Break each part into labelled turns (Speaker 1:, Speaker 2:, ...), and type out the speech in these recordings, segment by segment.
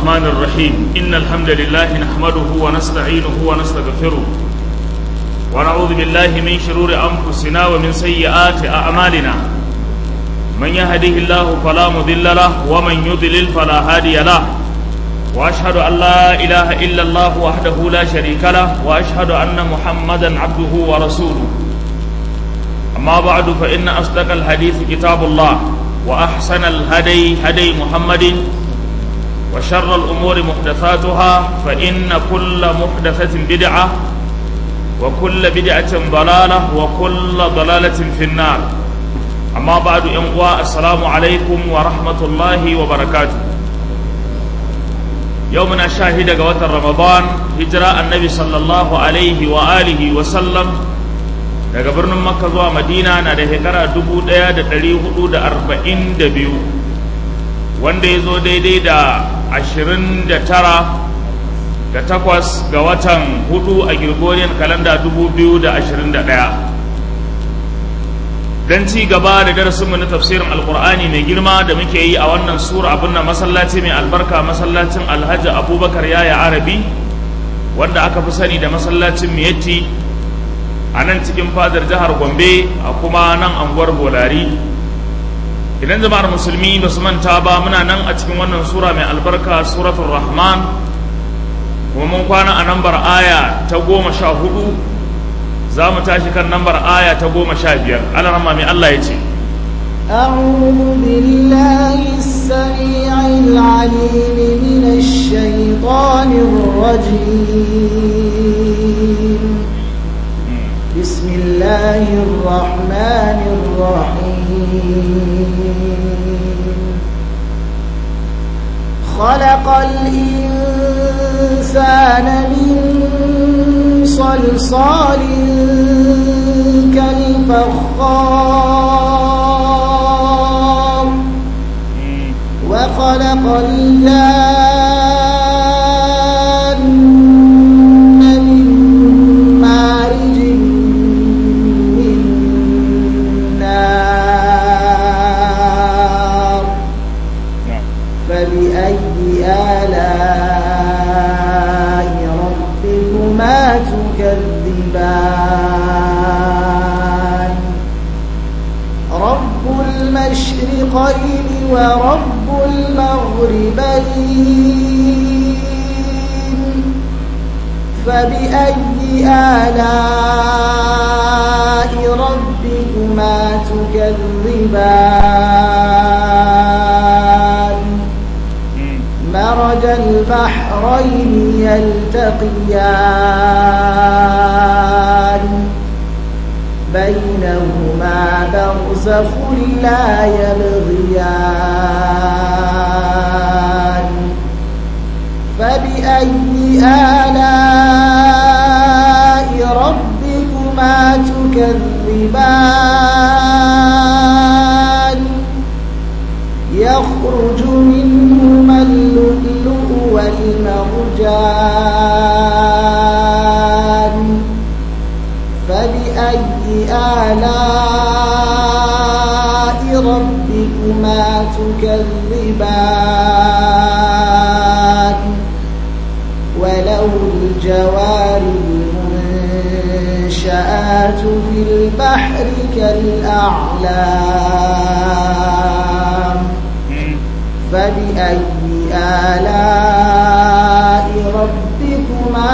Speaker 1: الرحمن الرحيم إن الحمد لله نحمده ونستعينه ونستغفره ونعوذ بالله من شرور أنفسنا ومن سيئات أعمالنا من يهده الله فلا مضل له ومن يضلل فلا هادي له وأشهد أن لا إله إلا الله وحده لا شريك له وأشهد أن محمدا عبده ورسوله أما بعد فإن أصدق الحديث كتاب الله وأحسن الهدي هدي محمد وشر الأمور محدثاتها فإن كل محدثة بدعة وكل بدعة ضلالة وكل ضلالة في النار أما بعد إنقواء السلام عليكم ورحمة الله وبركاته يومنا شاهد قوة رمضان هجرة النبي صلى الله عليه وآله وسلم daga birnin makka zuwa madina na da shekara dubu ɗaya da ɗari hudu da arba'in da biyu wanda ya zo daidai da ashirin da tara da takwas ga watan hudu a gregorian kalanda dubu biyu da ashirin da ɗaya don ci gaba da darasinmu na tafsirin alkur'ani mai girma da muke yi a wannan sura abin na masallaci mai albarka masallacin alhaji abubakar yaya arabi wanda aka fi sani da masallacin miyatti a nan cikin fadar jihar gombe a kuma nan anguwar bolari idan jama'ar musulmi ba su manta ba muna nan a cikin wannan sura mai albarka suratul rahman kuma mun kwana a nambar aya ta goma sha hudu za mu tashi kan nambar aya ta goma sha biyar alarama mai allah ya ce
Speaker 2: أعوذ بالله السميع العليم من الشيطان الرجيم بسم الله الرحمن الرحيم خلق الإنسان من صلصال كالفخار وخلق الجان من مارج من نار فبأي آلاء ربكما تكذبان رب المشرقين ورب المغربين فبأي آلاء ربكما تكذبان مرج البحرين يلتقيان بينهما برزخ لا يبغيان فبأي آلاء ربكما تكذبان يخرج منهما اللؤلؤ والمرجان فبأي آلاء ربكما تكذبان وله الجوار المنشآت في البحر كالأعلام فبأي آلاء ربكما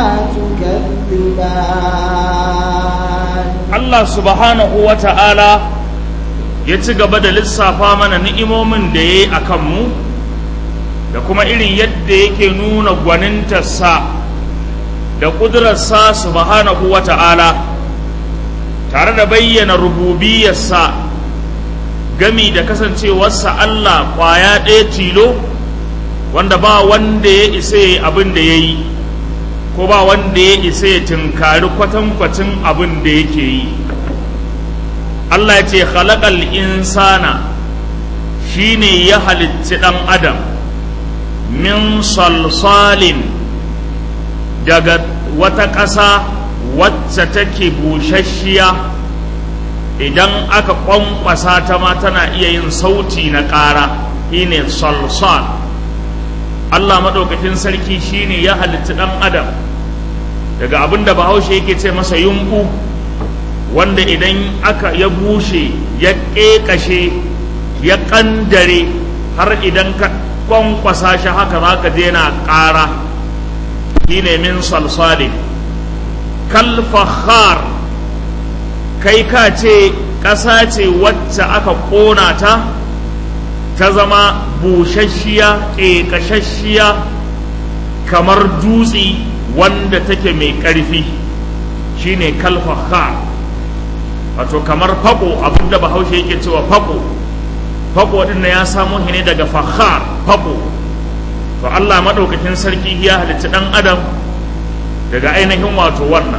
Speaker 2: تكذبان
Speaker 1: Allah subhanahu wa ta'ala ya ci gaba da lissafa mana ni'imomin da ya yi a kanmu da kuma irin yadda yake nuna gwanintarsa da ƙudurarsa subhanahu wa ta'ala tare da bayyana rububiyarsa gami da kasancewarsa Allah ƙwaya ɗaya tilo wanda ba wanda ya isa ya abin da ya yi ko ba wanda ya isa ya tunkari kwatankwacin abin da yake yi Allah ya ce khalaqal insana shine ya halicci ɗan adam min salsalin daga wata ƙasa wacce take busasshiya idan aka kwankwasa ta ma tana iya yin sauti na ƙara shine salsal Allah maɗaukakin sarki shine ya halitta ɗan adam daga abin da bahaushe yake ce masa yunku wanda idan aka ya bushe ya ƙeƙashe ya ƙandare har idan ka kwankwasa shi haka za ka na ƙara shine min salsalin kalfahar kai ka ce ƙasa ce wacce aka ƙona ta ta zama busasshiya ƙeƙashashiya kamar dutse wanda take mai ƙarfi shine kalfahar wato kamar fako abinda bahaushe yake cewa fako fako din ya samo shi ne daga fahar fako to Allah madaukakin sarki ya halitta dan adam daga ainihin wato wannan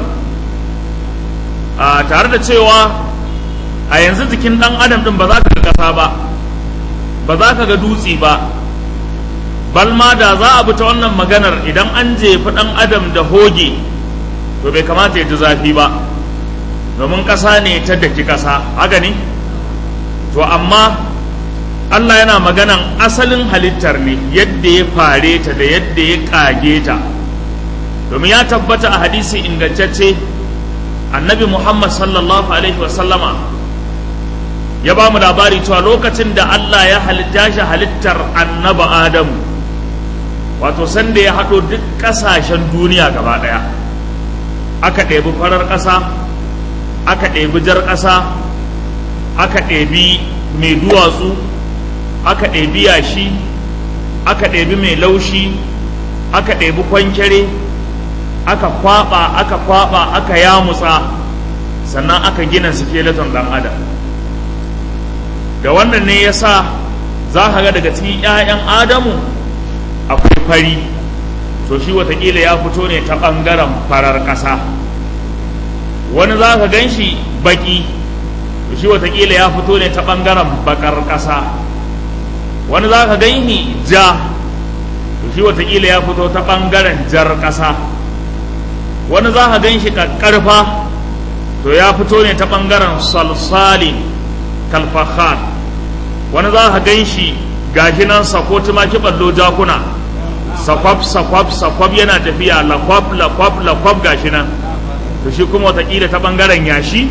Speaker 1: a tare da cewa a yanzu jikin dan adam din ba za ka ga kasa ba ba za ka ga dutse ba balma da za a bi ta wannan maganar idan an jefi dan adam da hoge to bai kamata ya ji zafi ba domin ƙasa ne ta daki ƙasa haka ne to amma Allah yana maganan asalin halittar ne yadda ya fare ta da yadda ya ƙage ta domin ya tabbata a hadisi ingantacce annabi Muhammad sallallahu alaihi wasallama ya ba mu labari cewa lokacin da Allah ya halitta shi halittar annaba Adamu wato sanda ya haɗo duk ƙasashen duniya gaba ɗaya aka ɗebi farar ƙasa aka ɗebi jar ƙasa aka ɗebi mai duwatsu aka ɗebi yashi aka ɗebi mai laushi aka ɗebi kwankere aka kwaɓa aka kwaɓa aka yamutsa sannan aka gina skeleton ɗan adam da wannan ne ya sa za ka ga daga cikin 'ya'yan adamu akwai fari to shi watakila ya fito ne ta ɓangaren farar ƙasa wani za ka gan shi baƙi to shi watakila ya fito ne ta ɓangaren baƙar ƙasa wani za ka gan shi ja to shi watakila ya fito ta ɓangaren jar ƙasa wani za ka gan shi ƙarfa to ya fito ne ta ɓangaren salsalin kalfahar wani za ka gan shi gashi nan sako tumaki ɓallo jakuna sakwab sakwab sakwab yana tafiya lakwab lakwab lakwab gashi nan to shi kuma watakila ta bangaren yashi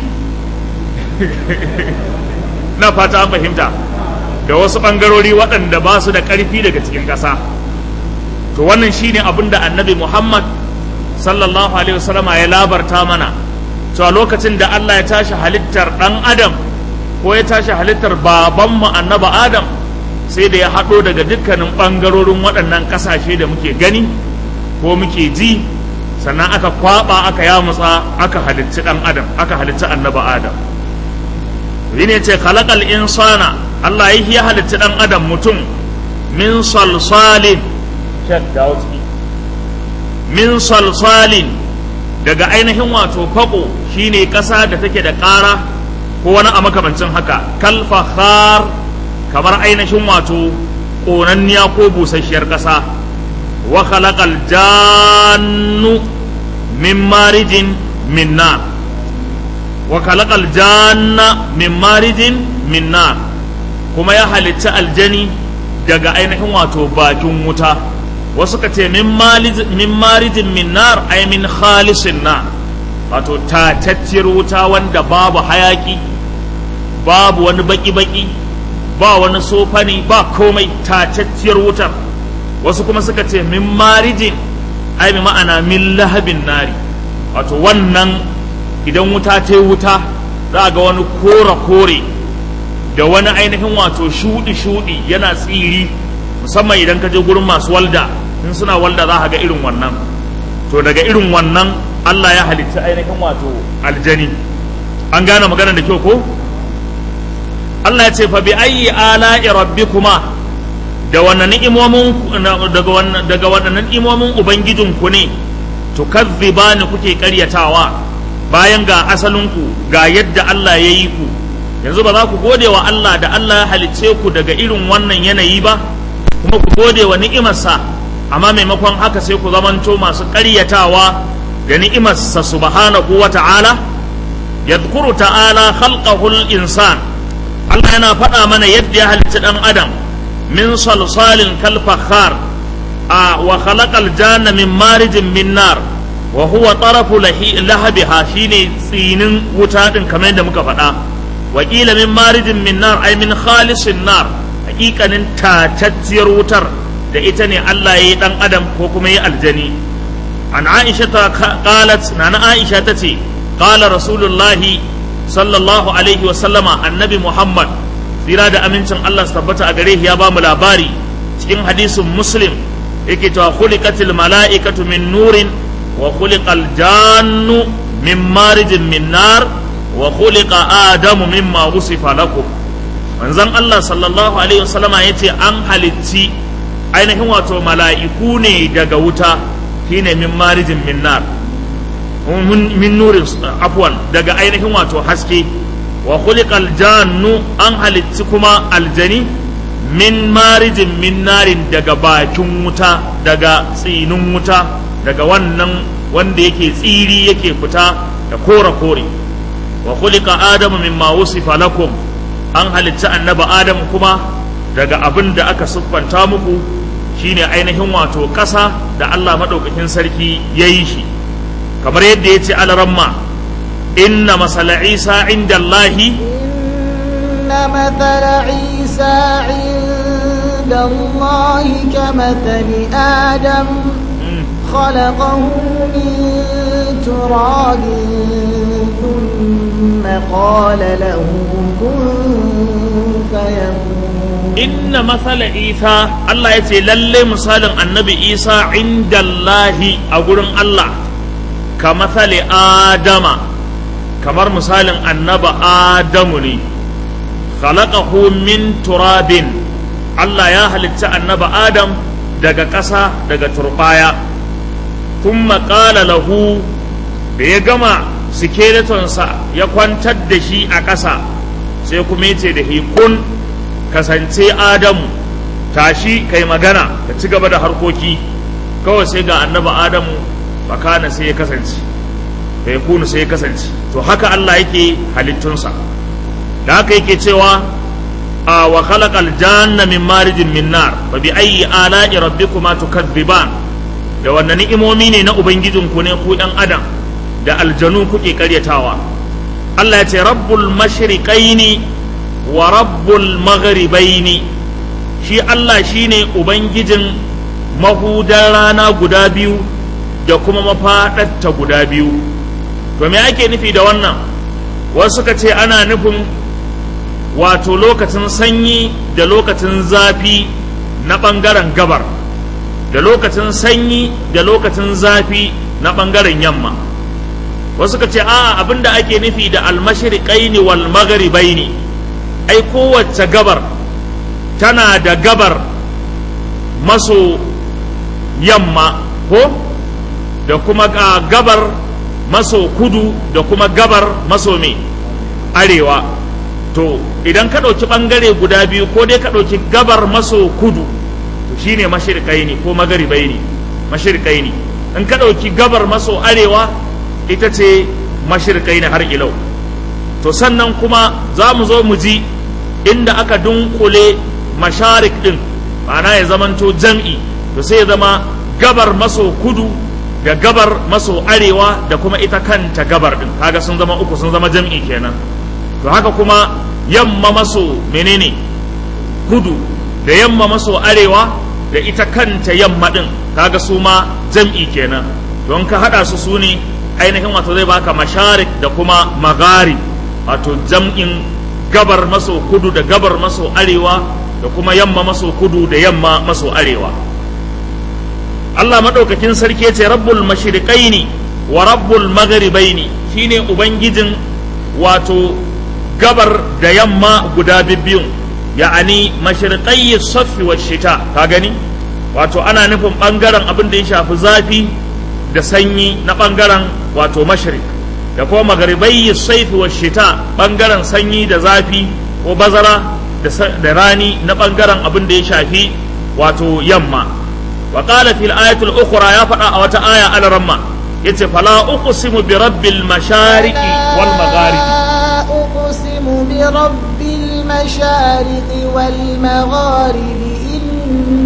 Speaker 1: na fata an fahimta da wasu bangarori waɗanda ba su da ƙarfi daga cikin ƙasa to wannan shine abin da annabi muhammad sallallahu alaihi wasallama ya labarta mana cewa lokacin da allah ya tashi halittar ɗan adam ko ya tashi halittar babanmu annaba adam sai da ya haɗo daga dukkanin ɓangarorin waɗannan ƙasashe da muke gani ko muke ji sannan aka kwaɓa aka yamutsa aka halitti ɗan adam aka halitti annaba adam yi ne ce khalaqal insana Allah ya halitti ɗan adam mutum min salsalin min salsalin daga ainihin wato faƙo shine ƙasa da take da ƙara ko wani a makamancin haka kalfahar kamar ainihin wato ƙonanniya ko busasshiyar ƙasa wa khalaqal jannu min marijin min nar wa khalaqal janna min marijin min nar kuma ya halitta aljani daga ainihin wato bakin wuta wasu ka ce min marijin min nar ay min khalisin nar wato tatacciyar wuta wanda babu hayaki babu wani baki-baki ba wani sofani ba komai tacacciyar wutar wasu kuma suka ce min marijin ai bi ma'ana min lahabin nari wato wannan idan wuta ta wuta za ga wani kore-kore da wani ainihin wato shudi-shudi yana tsiri musamman idan ka je gurin masu walda in suna walda za ga irin wannan to daga irin wannan Allah ya halitta ainihin wato aljani an gane magana da kyau ko Allah ya ce fa bi ayyi ala'i rabbikuma da wannan ni'imomin daga wannan daga wannan ni'imomin ubangijin ku ne tukazzibani kuke karyatawa bayan ga asalin ku ga yadda Allah ya yi ku yanzu ba za ku gode wa Allah da Allah ya halicce ku daga irin wannan yanayi ba kuma ku gode wa ni'imarsa amma maimakon haka sai ku zamanto masu karyatawa da ni'imarsa subhanahu wa ta'ala yadhkuru ta'ala khalqahul insan Allah yana faɗa mana yadda ya halitta ɗan adam min salsalin kalfakhar a wa khalaqal janna min marijin min nar wa huwa tarafu lahabiha shine tsinin wuta din kamar yadda muka faɗa wa qila min marijin min nar ay min khalisin nar hakikanin tatacciyar wutar da ita ne Allah ya yi dan adam ko kuma ya aljani an aisha ta qalat nana aisha tace qala rasulullahi sallallahu alaihi wa sallama annabi muhammad tsira da amincin Allah su tabbata a gare ya ba mu labari cikin hadisin muslim yake cewa khuliqatil mala'ikatu min nurin wa khuliqal jannu min marijin min nar wa khuliqa adamu mimma wusifa lakum manzon Allah sallallahu alaihi wasallama yace an halitti ainihin wato mala'iku ne daga wuta shine min marijin min nar min nurin afwan daga ainihin wato haske wa khuliqal jannu an halitti kuma aljani min marijin min narin daga bakin wuta daga tsinin wuta daga wannan wanda yake tsiri yake fita da kore kore wa khuliqa adamu mimma wusifa lakum an halitta annaba adamu kuma daga abin da aka siffanta muku shine ainihin wato ƙasa da Allah maɗaukakin sarki ya yi shi kamar yadda ya ce alaramma inna masala isa inda Allahi
Speaker 2: إن مثل عيسى عند الله كمثل آدم خلقه من تراب ثم قال له كن فيكون
Speaker 1: inna masala isa Allah ya ce lalle misalin annabi isa inda Allahi a gurin Allah ka masali adama kamar misalin annaba adamu ne khalaqahu min turabin Allah ya halitta annaba adam daga ƙasa daga turbaya thumma qala lahu da ya gama skeletonsa ya kwantar da shi a ƙasa sai kuma yace da kun kasance adamu tashi kai magana ka ci gaba da harkoki kawai sai ga annaba adamu bakana sai ya kasance bai kunu sai ya kasance to haka Allah yake halittunsa da haka yake cewa a wa khalaqal janna min marijin min nar fa bi ayyi ala'i rabbikuma tukadziban da wannan ni'imomi ne na ubangijinku ne ku ɗan adam da aljanu kuke karyatawa Allah ya ce rabbul mashriqaini wa rabbul maghribaini shi Allah shine ubangijin mahudan rana guda biyu da kuma mafaɗatta guda biyu to me ake nufi da wannan wasu suka ce ana nufin wato lokacin sanyi da lokacin zafi na ɓangaren gabar da lokacin sanyi da lokacin zafi na ɓangaren yamma wasu suka ce a abinda ake nufi da almashriqaini wal maghribaini ai kowace gabar tana da gabar maso yamma ko da kuma gabar maso kudu da kuma gabar maso me arewa to idan ka ɗauki ɓangare guda biyu ko dai ka ɗauki gabar maso kudu to shine mashirkai ne ko magaribai ne mashirkai ne in ka ɗauki gabar maso arewa ita ce mashirkai ne har ilau to sannan kuma za mu zo mu ji inda aka dunkule masharik din ma'ana ya zamanto jam'i to sai ya zama gabar maso kudu da gabar maso arewa da kuma ita kanta gabar din kaga sun zama uku sun zama jam'i kenan to haka kuma yamma maso menene kudu da yamma maso arewa da ita kanta yamma din kaga su ma jam'i kenan don ka hada su su ne ainihin wato zai baka masharik da kuma magari wato jam'in gabar maso kudu da gabar maso arewa da kuma yamma maso kudu da yamma maso arewa Allah maɗaukakin sarki ya ce rabbul mashriqaini wa rabbul maghribaini shine ubangijin wato gabar da yamma guda biyun ya'ani mashriqai safi wa shita ka gani wato ana nufin bangaren abin da ya shafi zafi da sanyi na bangaren wato mashriq da kuma magharibai saifi wa shita bangaren sanyi da zafi ko bazara da rani na bangaren abin da ya shafi wato yamma wa qala fil ayatul ukhra ya faɗa a wata aya al ramma yace fala uqsimu bi rabbil mashariqi wal magharibi
Speaker 2: أقسم برب المشارق والمغارب إنه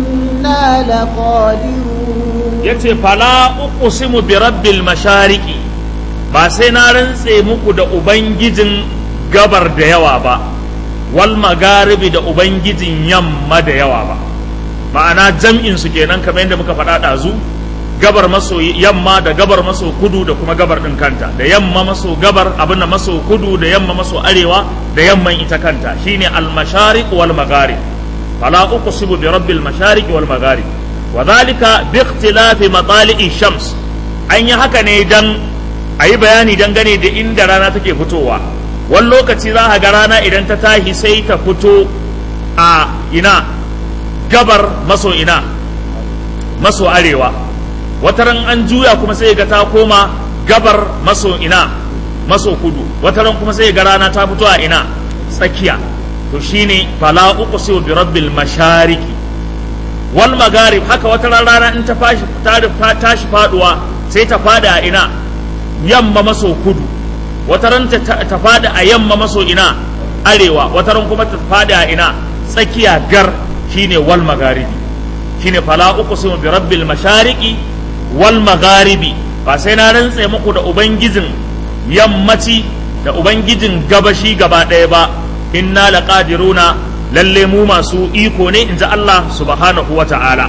Speaker 2: إنا لقادرون
Speaker 1: yace fala uqsimu bi rabbil mashariqi ba sai na rantse muku da ubangijin gabar da yawa ba wal magaribi da ubangijin yamma da yawa ba ma'ana jam'in su kenan kamar yadda muka faɗa ɗazu gabar maso yamma da gabar maso kudu da kuma gabar ɗin kanta da yamma maso gabar abin da maso kudu da yamma maso arewa da yamman ita kanta shine al mashariq wal magharib fala uqsimu bi rabbil mashariq wal magharib wa dhalika bi ikhtilafi matali'i shams an yi haka ne dan ayi bayani dangane da inda rana take fitowa wani lokaci za a ga rana idan ta tashi sai ta fito a ina gabar maso ina maso arewa wataran an juya kuma sai ga ta koma gabar maso ina maso kudu wataran kuma sai ga rana ta fito a ina tsakiya to shine fala uqsimu bi rabbil mashariqi wal magharib haka wataran rana in ta fashi ta tashi faduwa sai ta fada a ina yamma maso kudu wataran ta ta fada a yamma maso ina arewa wataran kuma ta fada a ina tsakiya gar shine wal magharibi shine fala uqsimu bi rabbil mashariqi wal magharibi ba sai na rantse muku da ubangijin yammaci da ubangijin gabashi gaba ɗaya ba inna laqadiruna lalle mu masu iko ne inji Allah subhanahu wa ta'ala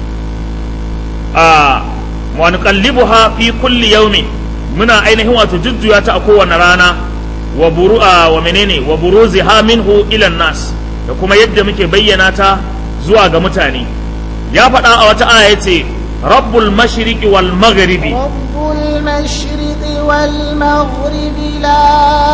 Speaker 1: a wa nuqallibuha fi kulli yawmin muna ainihin wato jujjuya ta a kowane rana wa buru'a wa menene wa buruziha minhu ila nas da kuma yadda muke bayyana ta zuwa ga mutane ya faɗa a wata aya yace rabbul mashriqi wal maghribi
Speaker 2: رب المشرق والمغرب لا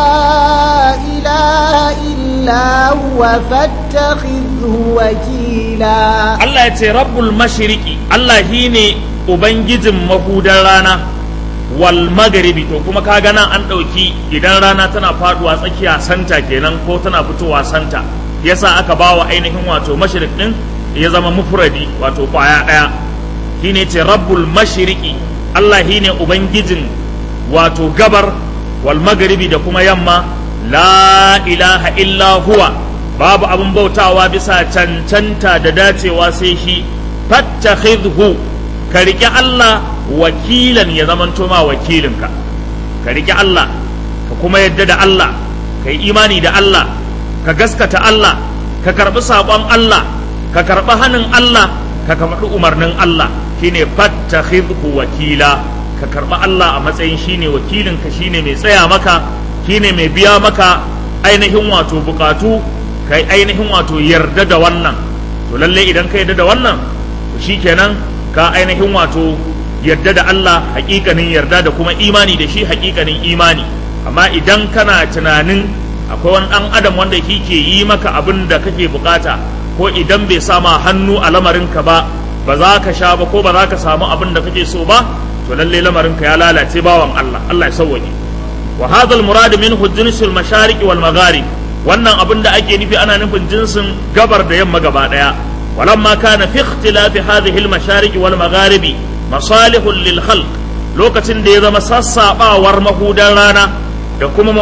Speaker 2: إله إلا هو فاتخذه وكيلا
Speaker 1: Allah ya ce rabbul mashriqi Allah shine ubangijin mahudan rana wal maghribi to kuma ka nan an ɗauki idan rana tana faduwa tsakiya santa kenan ko tana fitowa santa yasa aka bawa ainihin wato mashriq din ya zama mufradi wato kwaya ɗaya shine ce rabbul mashriqi Allah shine ubangijin wato gabar wal maghribi da kuma yamma la ilaha illa huwa babu abin bautawa bisa cancanta da dacewa sai shi fattakhidhu ka riƙe Allah wakilan ya zamanto ma wakilinka ka riƙe Allah ka kuma yadda da Allah ka yi imani da Allah ka gaskata Allah ka karɓi saƙon Allah ka karɓi hannun Allah ka karɓi umarnin Allah shine fattakhidhu wakila ka karɓi Allah a matsayin shine wakilinka shine mai tsaya maka shine mai biya maka ainihin wato bukatu kai ainihin wato yarda da wannan to lalle idan ka yarda da wannan to shikenan ka ainihin wato yarda da Allah hakikanin yarda da kuma imani da shi hakikanin imani amma idan kana tunanin akwai wani dan adam wanda ke yi maka abin da kake bukata ko idan bai sama hannu a lamarinka ba ba za ka sha ba ko ba za ka samu abin da kake so ba to lalle lamarinka ya lalace bawan Allah Allah ya sauwaje wa hadha al murad minhu jinsul mashariq wal magharib wannan abin da ake nufi ana nufin jinsin gabar da yamma gaba daya walamma kana fi ikhtilafi hadhihi al mashariq wal magharibi masalihun lil khalq lokacin da ya zama sassabawar mahudan rana da kuma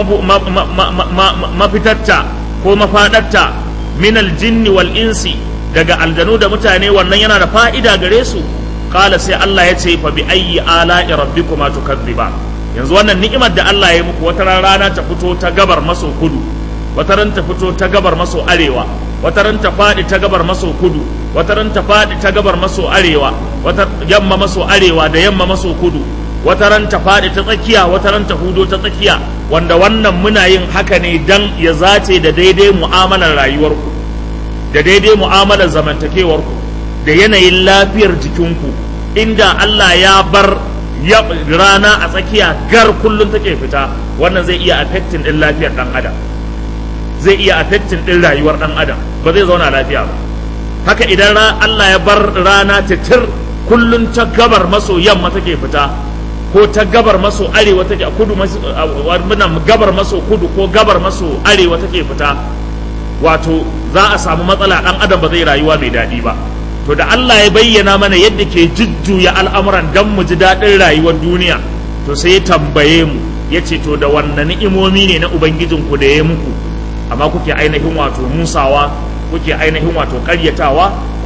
Speaker 1: mafitarta ko mafadarta min al jinni wal insi daga aljanu da mutane wannan yana da fa'ida gare su kala sai Allah ya ce fa bi ayyi ala'i rabbikuma tukadziba yanzu wannan ni'imar da Allah ya muku wata rana ta fito ta gabar maso kudu wata ran ta fito ta gabar maso arewa wata ran ta fadi ta gabar maso kudu wata ran ta fadi ta gabar maso arewa wata yamma maso arewa da yamma maso kudu wata ran ta fadi ta tsakiya wata ran ta hudo ta tsakiya wanda wannan muna yin haka ne dan ya zace da daidai mu'amalar rayuwarku da daidai mu'amalar zamantakewarku da yanayin lafiyar jikinku inda Allah ya bar ya rana a tsakiya gar kullum take fita wannan zai iya affecting din lafiyar dan adam zai iya affecting din rayuwar dan adam ba zai zauna lafiya ba haka idan Allah ya bar rana titir kullum ta gabar maso yamma take fita ko ta gabar maso arewa take a kudu gabar maso kudu ko gabar maso arewa take fita wato za a samu matsala dan adam ba zai rayuwa mai daɗi ba to da Allah ya bayyana mana yadda ke jujjuya al'amuran dan mu ji daɗin rayuwar duniya to sai ya tambaye mu ya ce to da wannan ni'imomi ne na ubangijinku da ya muku amma kuke ainihin wato musawa kuke ainihin wato karyatawa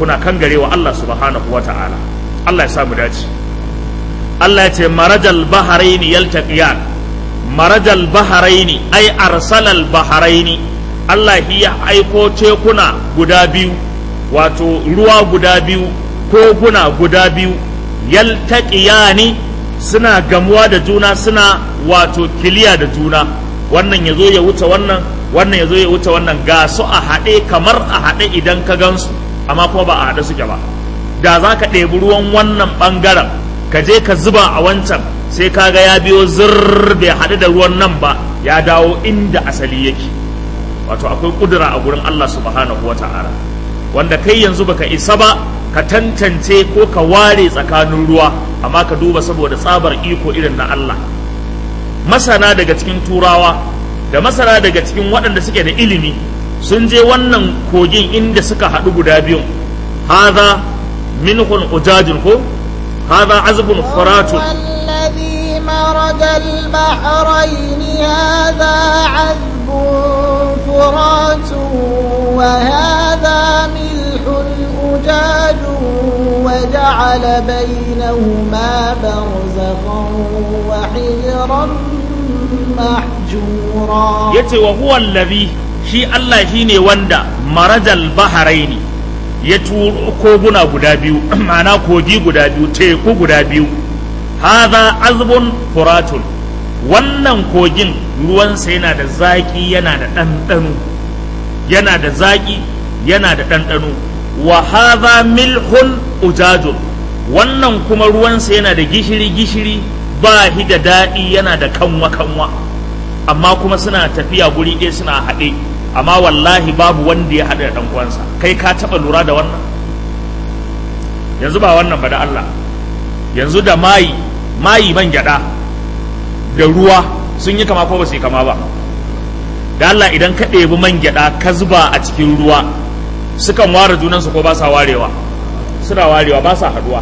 Speaker 1: kuna kangarewa Allah subhanahu wata'ala Allah ya sa mu dace Allah ya ce marajal baharaini yaltaqiyan marajal baharaini ai arsalal baharaini Allah ya aiko tekuna guda biyu wato ruwa guda biyu koguna guda biyu yaltaqiyani suna gamuwa da juna suna wato kiliya da juna wannan ya zo ya wuce wannan wannan ya zo ya wuce wannan ga su a haɗe kamar a haɗe idan ka gansu amma kuma ba a haɗe suke ba da za ka ɗebi ruwan wannan ɓangaren ka je ka zuba a wancan sai ka ga ya biyo zirr bai haɗu da ruwan nan ba ya dawo inda asali yake wato akwai kudura a gurin Allah subhanahu wa ta'ala wanda kai yanzu baka isa ba ka tantance ko ka ware tsakanin ruwa amma ka duba saboda tsabar iko irin na Allah masana daga cikin turawa da masana daga cikin waɗanda suke da ilimi sun je wannan kogin inda suka haɗu guda biyun haza minhun ujajin ko haza azbun furatun
Speaker 2: والذي مرج البحرين هذا عذب فرات وهذا ملح أجاج وجعل بينهما برزخا وحجرا محجورا
Speaker 1: yace wa huwa allazi shi Allah shine wanda marajal baharaini ya turo koguna guda biyu ma'ana kogi guda biyu teku guda biyu hadha azbun furatun wannan kogin ruwansa yana da zaƙi yana da ɗanɗano yana da zaƙi yana da ɗanɗano wa hadha milhun ujajun wannan kuma ruwansa yana da gishiri gishiri ba shi da daɗi yana da kanwa kanwa amma kuma suna tafiya guri ɗaya suna haɗe amma wallahi babu wanda ya haɗu da ɗan uwansa kai ka taɓa lura da wannan yanzu ba wannan ba da Allah yanzu da mayi mayi man gyaɗa da ruwa sun yi kama ko ba su yi kama ba da Allah idan ka ɗebi man gyaɗa ka zuba a cikin ruwa sukan ware junansu ko ba sa warewa suna warewa ba sa haɗuwa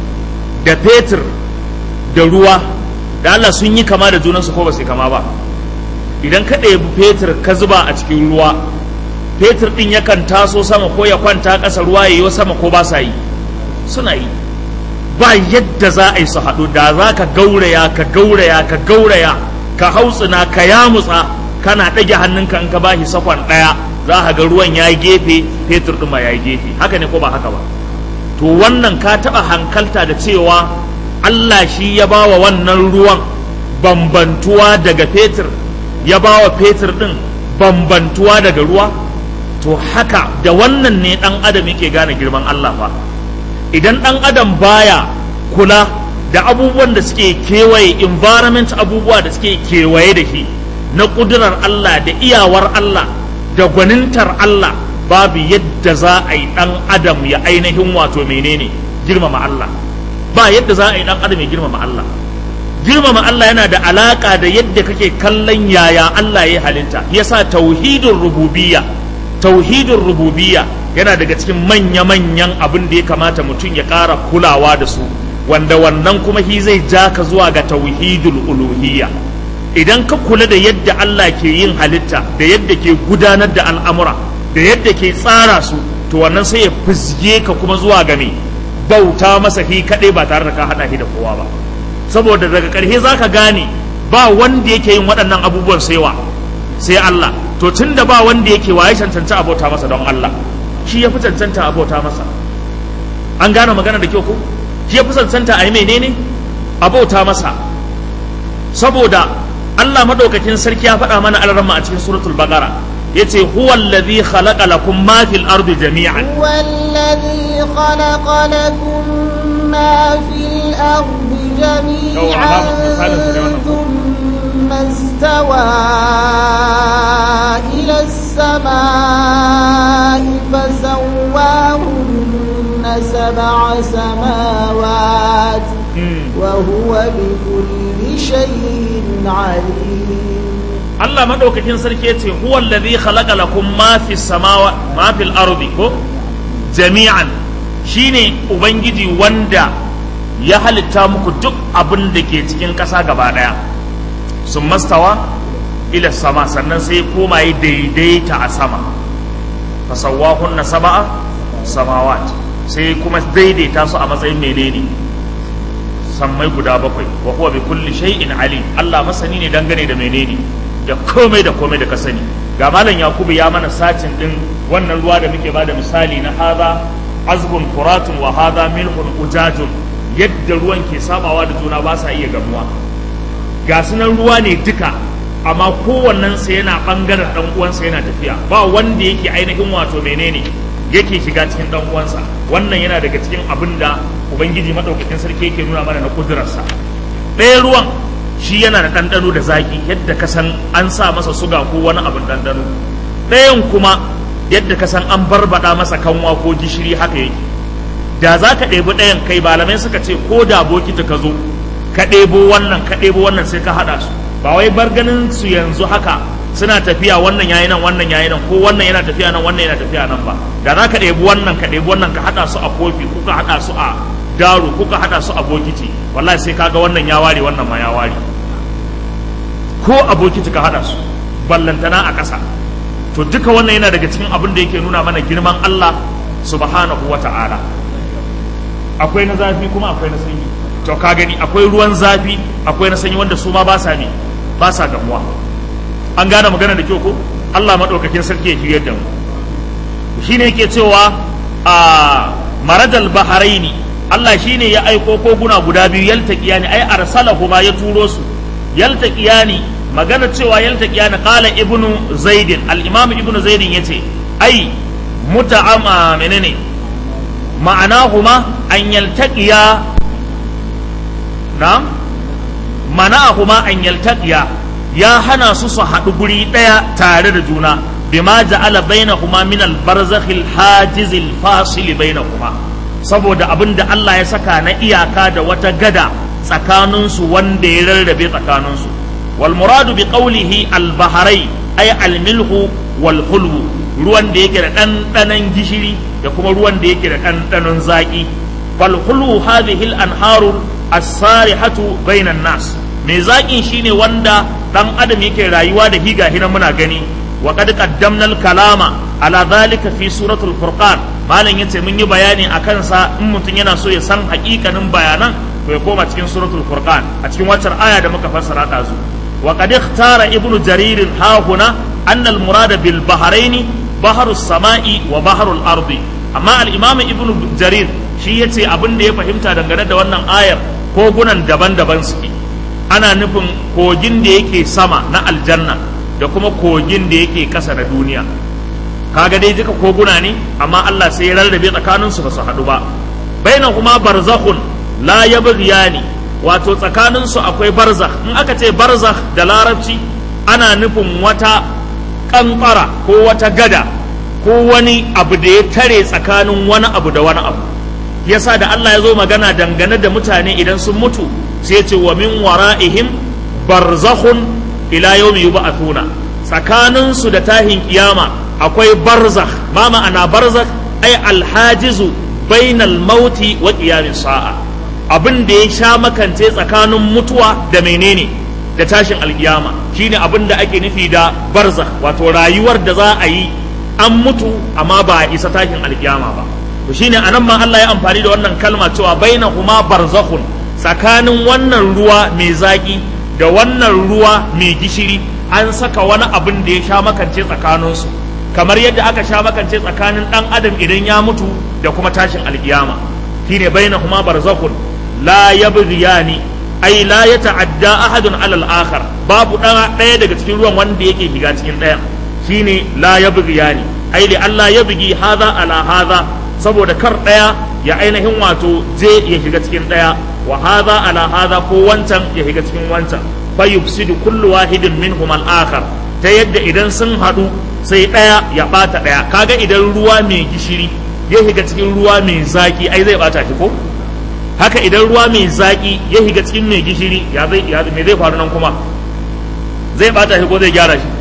Speaker 1: da fetur da ruwa da Allah sun yi kama da junansu ko ba su yi kama ba idan ka ɗebi fetur ka zuba a cikin ruwa fetur ɗin yakan taso sama ko ya kwanta ƙasa ruwa ya yi sama ko ba sa yi suna yi ba yadda za a yi su haɗu da za ka gauraya ka gauraya ka gauraya ka hautsina ka yamutsa kana ɗage hannunka in ka ba shi sakon ɗaya za ka ga ruwan ya yi gefe fetur ɗin ma ya yi gefe haka ne ko ba haka ba to wannan ka taɓa hankalta da cewa Allah shi ya ba wa wannan ruwan bambantuwa daga fetur ya ba wa fetur ɗin bambantuwa daga ruwa to haka da wannan ne ɗan adam yake gane girman Allah fa idan ɗan adam baya kula da abubuwan da suke kewaye environment abubuwa da suke kewaye da shi na ƙudurar Allah da iyawar Allah da gwanintar Allah babu yadda za a yi ɗan adam ya ainihin wato menene girmama Allah ba yadda za a yi ɗan adam ya girmama Allah girmama Allah yana da alaka da yadda kake kallon yaya Allah ya halitta yasa tauhidin rububiyya tauhidin rububiyya yana daga cikin manya-manyan abin da ya kamata mutum ya ƙara kulawa da su wanda wannan kuma shi zai ja ka zuwa ga tauhidul uluhiyya idan ka kula da yadda Allah ke yin halitta da yadda ke gudanar da al'amura da yadda ke tsara su to wannan sai ya fizge ka kuma zuwa ga me bauta masa shi kaɗai ba tare da ka haɗa shi da kowa ba saboda daga ƙarshe za ka gane ba wanda yake yin waɗannan abubuwan saiwa sai Allah to tun da ba wanda yake waye cancanta abota masa don Allah shi ya fi cancanta abota masa an gane magana da kyau ko shi ya fi cancanta a yi menene abota masa saboda Allah madaukakin sarki ya faɗa mana alarma a cikin suratul baqara yace huwa alladhi khalaqa lakum ma fil ardi jami'an
Speaker 2: هو الذي خلق لكم ما في الأرض جميعا ثم استوى إلى السماء فسواهن سبع سماوات وهو بكل شيء عليم
Speaker 1: Allah madaukakin sarki yace huwa alladhi khalaqa lakum ma fis samawa ma fil ardi ko jami'an shine ubangiji wanda ya halitta muku duk abin da ke cikin ƙasa gaba ɗaya sun mastawa ila sama sannan sai koma yi daidaita a sama fasawahunna saba'a samawat sai kuma daidaita su a matsayin menene sammai guda bakwai wa huwa bi kulli shay'in alim Allah masani ne dangane da menene da komai da komai da ka sani ga malam yakubu ya mana sacin din wannan ruwa da muke bada misali na hadha azbun furatun wa hadha milhun ujajun yadda ruwan ke sabawa da juna ba sa iya gamuwa ga sunan ruwa ne duka amma kowannen sa yana bangaren dan uwansa yana tafiya ba wanda yake ainihin wato menene yake shiga cikin dan uwansa wannan yana daga cikin abin da ubangiji madaukakin sarki yake nuna mana na kudurarsa ɗaya ruwan shi yana da ɗanɗano da zaƙi yadda ka san an sa masa suga ko wani abin ɗanɗano ɗayan kuma yadda ka san an barbaɗa masa kanwa ko gishiri haka yake da za ka ɗebi ɗayan kai malamai suka ce ko da bokiti ka zo ka ɗebo wannan ka ɗebo wannan sai ka haɗa su ba wai bar ganin su yanzu haka suna tafiya wannan yayi nan wannan yayi nan ko wannan yana tafiya nan wannan yana tafiya nan ba da za ka ɗebi wannan ka ɗebi wannan ka haɗa su a kofi ko ka haɗa su a daro ko ka haɗa su a bokiti wallahi sai kaga wannan ya ware wannan ma ya ware ko a bokiti ka haɗa su ballantana a ƙasa to duka wannan yana daga cikin abin da yake nuna mana girman Allah subhanahu wa ta'ala akwai na zafi kuma akwai na sanyi to ka gani akwai ruwan zafi akwai na sanyi wanda su ma ba sa ne ba sa gamuwa an gane magana da kyau ko Allah madaukakin sarki ya shiryar da mu shine yake cewa a marajal baharaini Allah shine ya aiko koguna guda biyu yaltaqiyani ai arsalahuma ya turo su yaltaqiyani magana cewa yaltaqiyani qala ibnu zaidin al-imam ibnu zaidin yace ai muta'ama menene ma'anahuma an yaltaqiya na'am mana'ahuma an yaltaqiya ya hana su su haɗu guri ɗaya tare da juna bima ja'ala bainahuma min al-barzakh al-hajiz al-fasil bainahuma saboda abinda Allah ya saka na iyaka da wata gada tsakanin su wanda ya rarrabe tsakanin su wal muradu bi qawlihi al-bahrai ay al-milhu wal hulwu ruwan da yake da ɗanɗanon gishiri da kuma ruwan da yake da ɗanɗanon zaƙi fal hulwu hadhihi al-anharu as-sarihatu bainan nas mai zaƙin shine wanda ɗan adam yake rayuwa da higa hina muna gani wa qad qaddamna al-kalama ala dhalika fi suratul furqan malam yace mun yi bayani akan sa in mutum yana so ya san haƙiƙanin bayanan to ya koma cikin suratul furqan a cikin waccar aya da muka fassara ta zu wa qad ikhtara ibnu jarir ha huna anna al-murad bil bahrain bahru samai wa bahru al-ardi amma al-imam ibnu jarir shi yace abin da ya fahimta dangane da wannan ayar kogunan daban-daban suke ana nufin kogin da yake sama na aljanna da kuma kogin da yake kasa na duniya kaga dai duka koguna ne amma Allah sai ya rarrabe tsakanin su ba su haɗu ba baina kuma barzakhun la yabghiyani wato tsakanin su akwai barzakh in aka ce barzakh da larabci ana nufin wata kankara ko wata gada ko wani abu da ya tare tsakanin wani abu da wani abu yasa da Allah ya zo magana dangane da mutane idan sun mutu sai ce wa min wara'ihim barzakhun ila yawmi yub'athuna tsakanin su da tahin kiyama akwai barzakh ma ma'ana barzakh ay alhajizu bainal mauti wa qiyamis sa'a abin da ya sha makance tsakanin mutuwa da menene da tashin alkiyama shine abin da ake nufi da barzakh wato rayuwar da za a yi an mutu amma ba a isa tashin alkiyama ba to shine anan ma Allah ya amfani da wannan kalma cewa bainahuma barzakhun tsakanin wannan ruwa mai zaki da wannan ruwa mai gishiri an saka wani abin da ya sha makance tsakaninsu kamar yadda aka sha makance tsakanin dan adam idan ya mutu da kuma tashin alkiyama shine bainahuma barzakhun la yabghiyani ai la yata'adda ahadun alal akhar babu ɗaya daga cikin ruwan wanda yake shiga cikin ɗayan shine la yabghiyani ai li Allah yabghi hadha ala hadha saboda kar ɗaya ya ainihin wato je ya shiga cikin ɗaya wa hadha ala hadha ko wancan ya shiga cikin wancan fa yufsidu kullu wahidin minhum al akhar ta yadda idan sun haɗu sai ɗaya ya ɓata ɗaya kaga idan ruwa mai gishiri ya shiga cikin ruwa mai zaki ai zai ɓata shi ko haka idan ruwa mai zaki ya shiga cikin mai gishiri ya zai ya me zai faru nan kuma zai ɓata shi ko zai gyara shi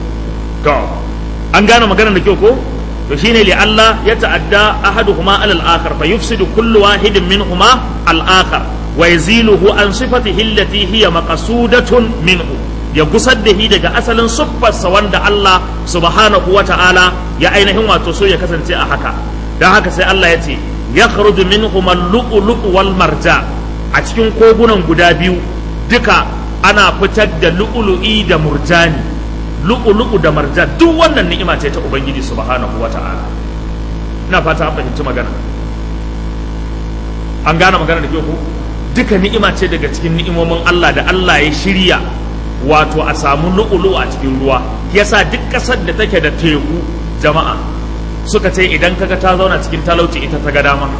Speaker 1: to an gane maganar da kyau ko to shine li Allah ya ta'adda ahaduhuma ala al-akhar fa yufsidu kullu wahidin minhuma al-akhar wa yaziluhu an sifatihi allati hiya maqsudatun minhu ya gusar da shi daga asalin siffarsa wanda Allah subhanahu wa ta'ala ya ainihin wato so ya kasance a haka dan haka sai Allah ya ce yakhruju minhum al-lu'lu'u wal marja a cikin kogunan guda biyu duka ana fitar da lu'lu'i da murjani lu'lu'u da marjan duk wannan ni'ima ce ta ubangiji subhanahu wata'ala ina fata an fahimci magana an gane magana da ke ku duka ni'ima ce daga cikin ni'imomin Allah da Allah ya shirya wato a samu lu'ulu a cikin ruwa yasa duk ƙasar da take da teku jama'a suka ce idan kaga ta zauna cikin talauci ita ta ga dama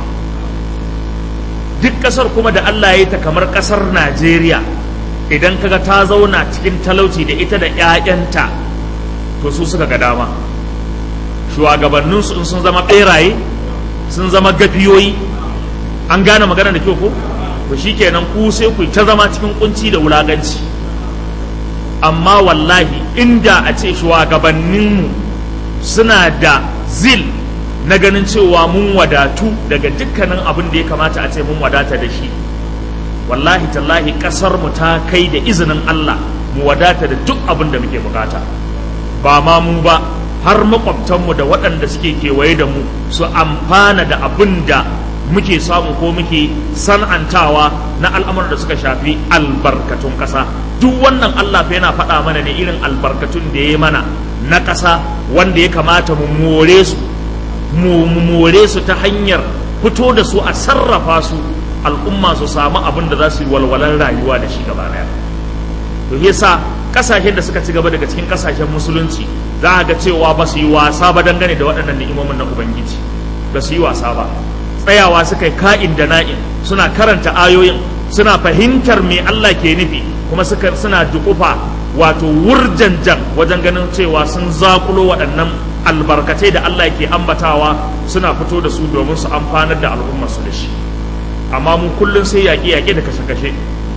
Speaker 1: duk ƙasar kuma da Allah ya yi ta kamar ƙasar Najeriya idan kaga ta zauna cikin talauci da ita da 'ya'yanta to su suka ga dama shugabanninsu in sun zama ɓeraye sun zama gafiyoyi an gane magana da kyau ko to shikenan ku sai ku ta zama cikin kunci da wulaganci amma wallahi inda a ce shugabanninmu suna da zil na ganin cewa mun wadatu daga dukkanin abin da ya kamata a ce mun wadata da shi wallahi tallahi kasar mu ta kai da izinin Allah mu wadata da duk abin da muke bukata ba ma mu ba har makwabtanmu da waɗanda suke kewaye da mu su amfana da abin da muke samu ko muke san'antawa na al'amuran da suka shafi albarkatun ƙasa duk wannan Allah fa yana faɗa mana ne irin albarkatun da ya mana na ƙasa wanda ya kamata mu more su mu more su ta hanyar fito da su a sarrafa su al'umma su samu abin da za su yi walwalar rayuwa da shi gaba daya to yasa kasashen da suka ci gaba daga cikin kasashen musulunci za a ga cewa ba su yi wasa ba dangane da waɗannan ni'imomin na ubangiji ba su yi wasa ba tsayawa suka yi ka'in da na'in suna karanta ayoyin suna fahimtar me Allah ke nufi kuma suka suna dukufa wato wurjanjan wajen ganin cewa sun zakulo waɗannan albarkatai da Allah ke ambatawa suna fito da su domin su amfanar da al'ummar su da shi amma mu kullum sai yaƙe-yaƙe da kashe-kashe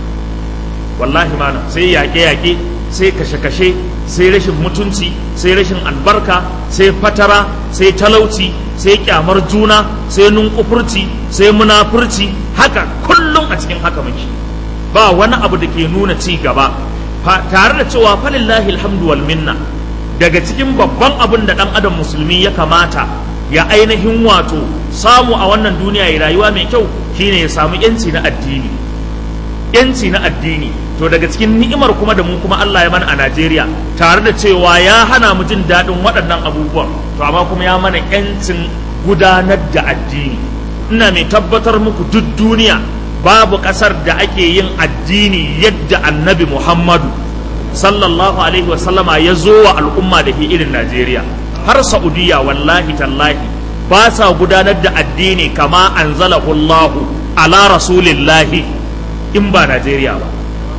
Speaker 1: wallahi mana sai yaƙe-yaƙe sai kashe-kashe sai rashin mutunci sai rashin albarka sai fatara sai talauci sai kyamar juna sai nunkufurci sai munafurci haka kullum a cikin haka muke ba wani abu da ke nuna ci gaba tare da cewa falillahi alhamdu wal minna daga cikin babban abin da dan adam musulmi ya kamata ya ainihin wato samu a wannan duniya ya rayuwa mai kyau shine ya samu yanci na addini yanci na addini to daga cikin ni'imar kuma da mu kuma Allah ya mana a Najeriya tare da cewa ya hana mu jin daɗin waɗannan abubuwan to amma kuma ya mana yancin gudanar da addini ina mai tabbatar muku duk duniya babu ƙasar da ake yin addini yadda annabi Muhammadu sallallahu alaihi wasallama ya zo wa al'umma da ke irin Najeriya har Saudiya wallahi tallahi ba sa gudanar da addini kama anzalahu Allahu ala rasulillahi in ba Najeriya ba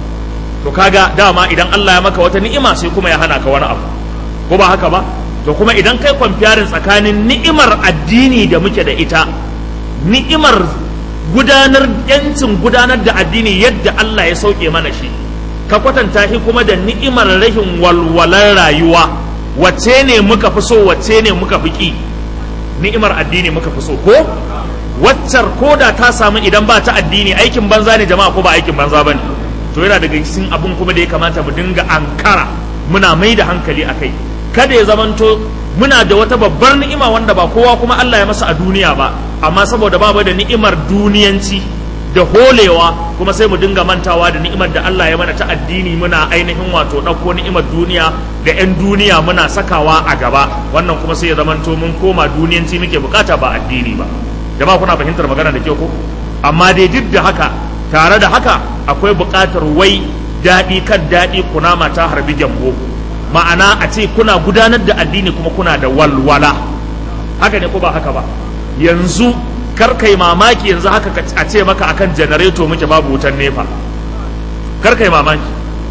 Speaker 1: to kaga dama idan Allah ya maka wata ni'ima sai kuma ya hana ka wani abu ko ba haka ba to kuma idan kai kwamfiyarin tsakanin ni'imar addini da muke da ita ni'imar gudanar yancin gudanar da addini yadda Allah ya sauke mana shi ka kwatanta shi kuma da ni'imar rashin walwalar rayuwa wacce ne muka fi so wacce ne muka fi ki ni'imar addini muka fi so ko waccar ko da ta samu idan ba ta addini aikin banza ne jama'a ko ba aikin banza ba ne to yana daga cikin abun kuma da ya kamata mu dinga ankara muna mai da hankali a kai kada ya zamanto muna da wata babbar ni'ima wanda ba kowa kuma Allah ya masa a duniya ba amma saboda babu da ni'imar duniyanci da holewa kuma sai mu dinga mantawa da ni'imar da Allah ya mana ta addini muna ainihin wato ɗauko ni'imar duniya da 'yan duniya muna sakawa a gaba wannan kuma sai ya zamanto mun koma duniyanci muke bukata ba addini ba jama'a kuna fahimtar magana da kyau ko amma dai duk da haka tare da haka akwai buƙatar wai daɗi kan daɗi kunama ta harbi gyambo ma'ana a ce kuna gudanar da addini kuma kuna da walwala haka ne ko ba haka ba yanzu kar kai mamaki yanzu haka a ce maka akan janareto muke babu wutan nefa kar kai mamaki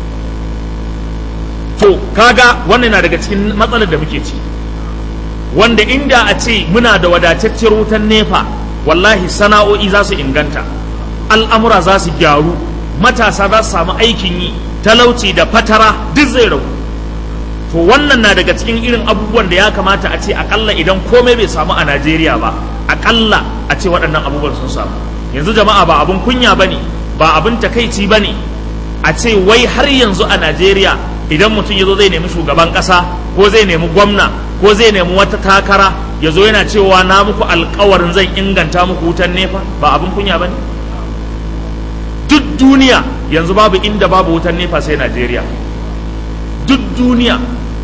Speaker 1: to kaga wannan na daga cikin matsalar da muke ci wanda inda a ce muna da wadatacciyar wutan nefa wallahi sana'o'i za su inganta al'amura za su gyaru matasa za su samu aikin yi talauci da fatara duk zai ragu to wannan na daga cikin irin abubuwan da ya kamata a ce akalla idan komai bai samu a najeriya ba akalla a ce waɗannan abubuwan sun samu yanzu jama'a ba abun kunya ba ne ba abun takaici ba ne a ce wai har yanzu a najeriya idan mutum ya zo zai nemi shugaban ƙasa ko zai nemi gwamna ko zai nemi wata takara ya zo yana cewa na muku alkawarin zan inganta muku wutan nefa ba abin kunya ba ne duk duniya yanzu babu inda babu wutan nefa sai najeriya duk duniya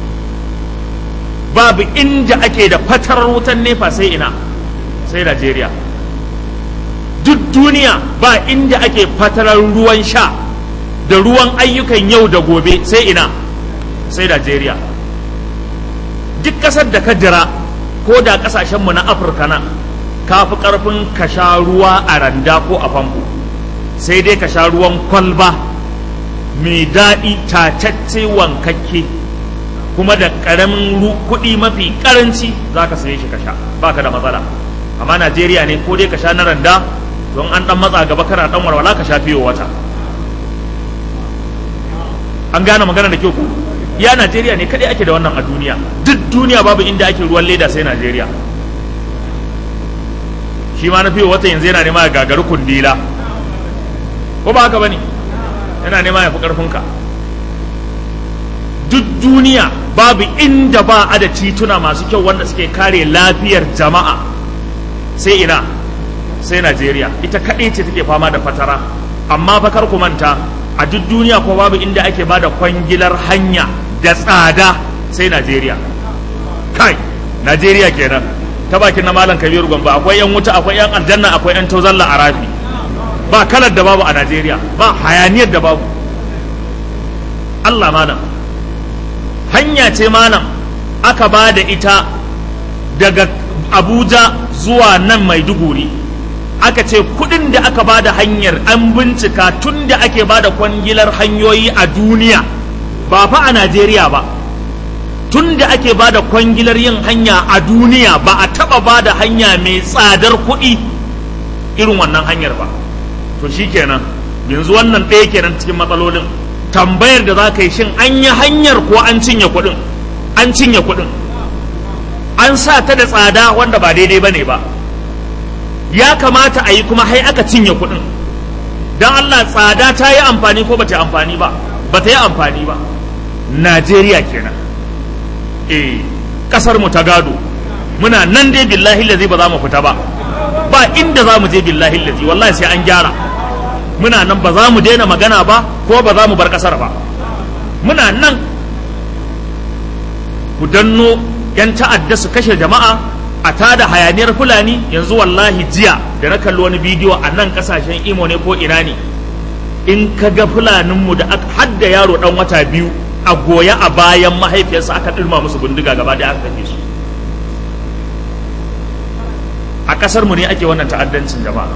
Speaker 1: babu inda ake da fatarar wutan nefa sai ina sai najeriya duk duniya ba inda ake fatarar ruwan sha da ruwan ayyukan yau da gobe sai ina sai najeriya duk ƙasar da ka jira ko da ƙasashenmu na afirka nan ka fi ƙarfin ka sha ruwa a randa ko a famfo sai dai ka sha ruwan kwalba mai daɗi tatacce wankakke kuma da ƙaramin kuɗi mafi ƙaranci za ka saye shi ka sha ba ka da matsala amma najeriya ne ko dai ka sha na randa don an ɗan matsa gaba kana ɗan walwala ka sha fiye wata an gane magana da kyau ku ya najeriya ne kaɗai ake da wannan a duniya duk duniya babu inda ake ruwan leda sai najeriya shi ma na fiye wata yanzu yana nema ya gagari kundila ko ba haka ba ne yana nema ya fi ƙarfinka duk duniya babu inda ba a da tituna masu kyau wanda suke kare lafiyar jama'a sai ina sai najeriya ita kaɗai ce take fama da fatara amma fakar ku manta a duk duniya ko babu inda ake ba da kwangilar hanya da tsada sai najeriya kai najeriya kenan ta bakin na malam kabiru gombe akwai yan wuta akwai yan aljanna akwai yan tozalla a rafi ba kalar da babu a najeriya ba hayaniyar da babu allah malam hanya ce malam aka ba da ita daga abuja zuwa nan maiduguri aka ce kudin da aka ba da hanyar an bincika tun da ake ba da kwangilar hanyoyi a duniya ba fa a najeriya ba tun da ake ba da kwangilar yin hanya a duniya ba a taba ba da hanya mai tsadar kuɗi irin wannan hanyar ba to shi kenan yanzu wannan ɗaya kenan cikin matsalolin tambayar da za ka yi shin an yi hanyar ko an cinye kuɗin an cinye kuɗin an sa ta da tsada wanda ba daidai ba ne ba ya kamata a yi kuma hai aka cinye kuɗin don Allah tsada ta yi amfani ko ba ta amfani ba ba ta yi amfani ba Najeriya kenan eh kasar mu ta gado muna nan dai billahi lazi ba za mu fita ba ba inda za mu je billahi lazi wallahi sai an gyara muna nan ba za mu daina magana ba ko ba za mu bar kasar ba muna nan ku danno yan ta'adda su kashe jama'a a tada hayaniyar fulani yanzu wallahi jiya da na kalli wani bidiyo a nan kasashen imo ne ko ina ne in ka ga fulaninmu da aka hadda yaro dan wata biyu a goya a bayan mahaifiyarsa aka ɗirma musu bindiga gaba da aka kashe su a ƙasar mu ne ake wannan ta'addancin jama'a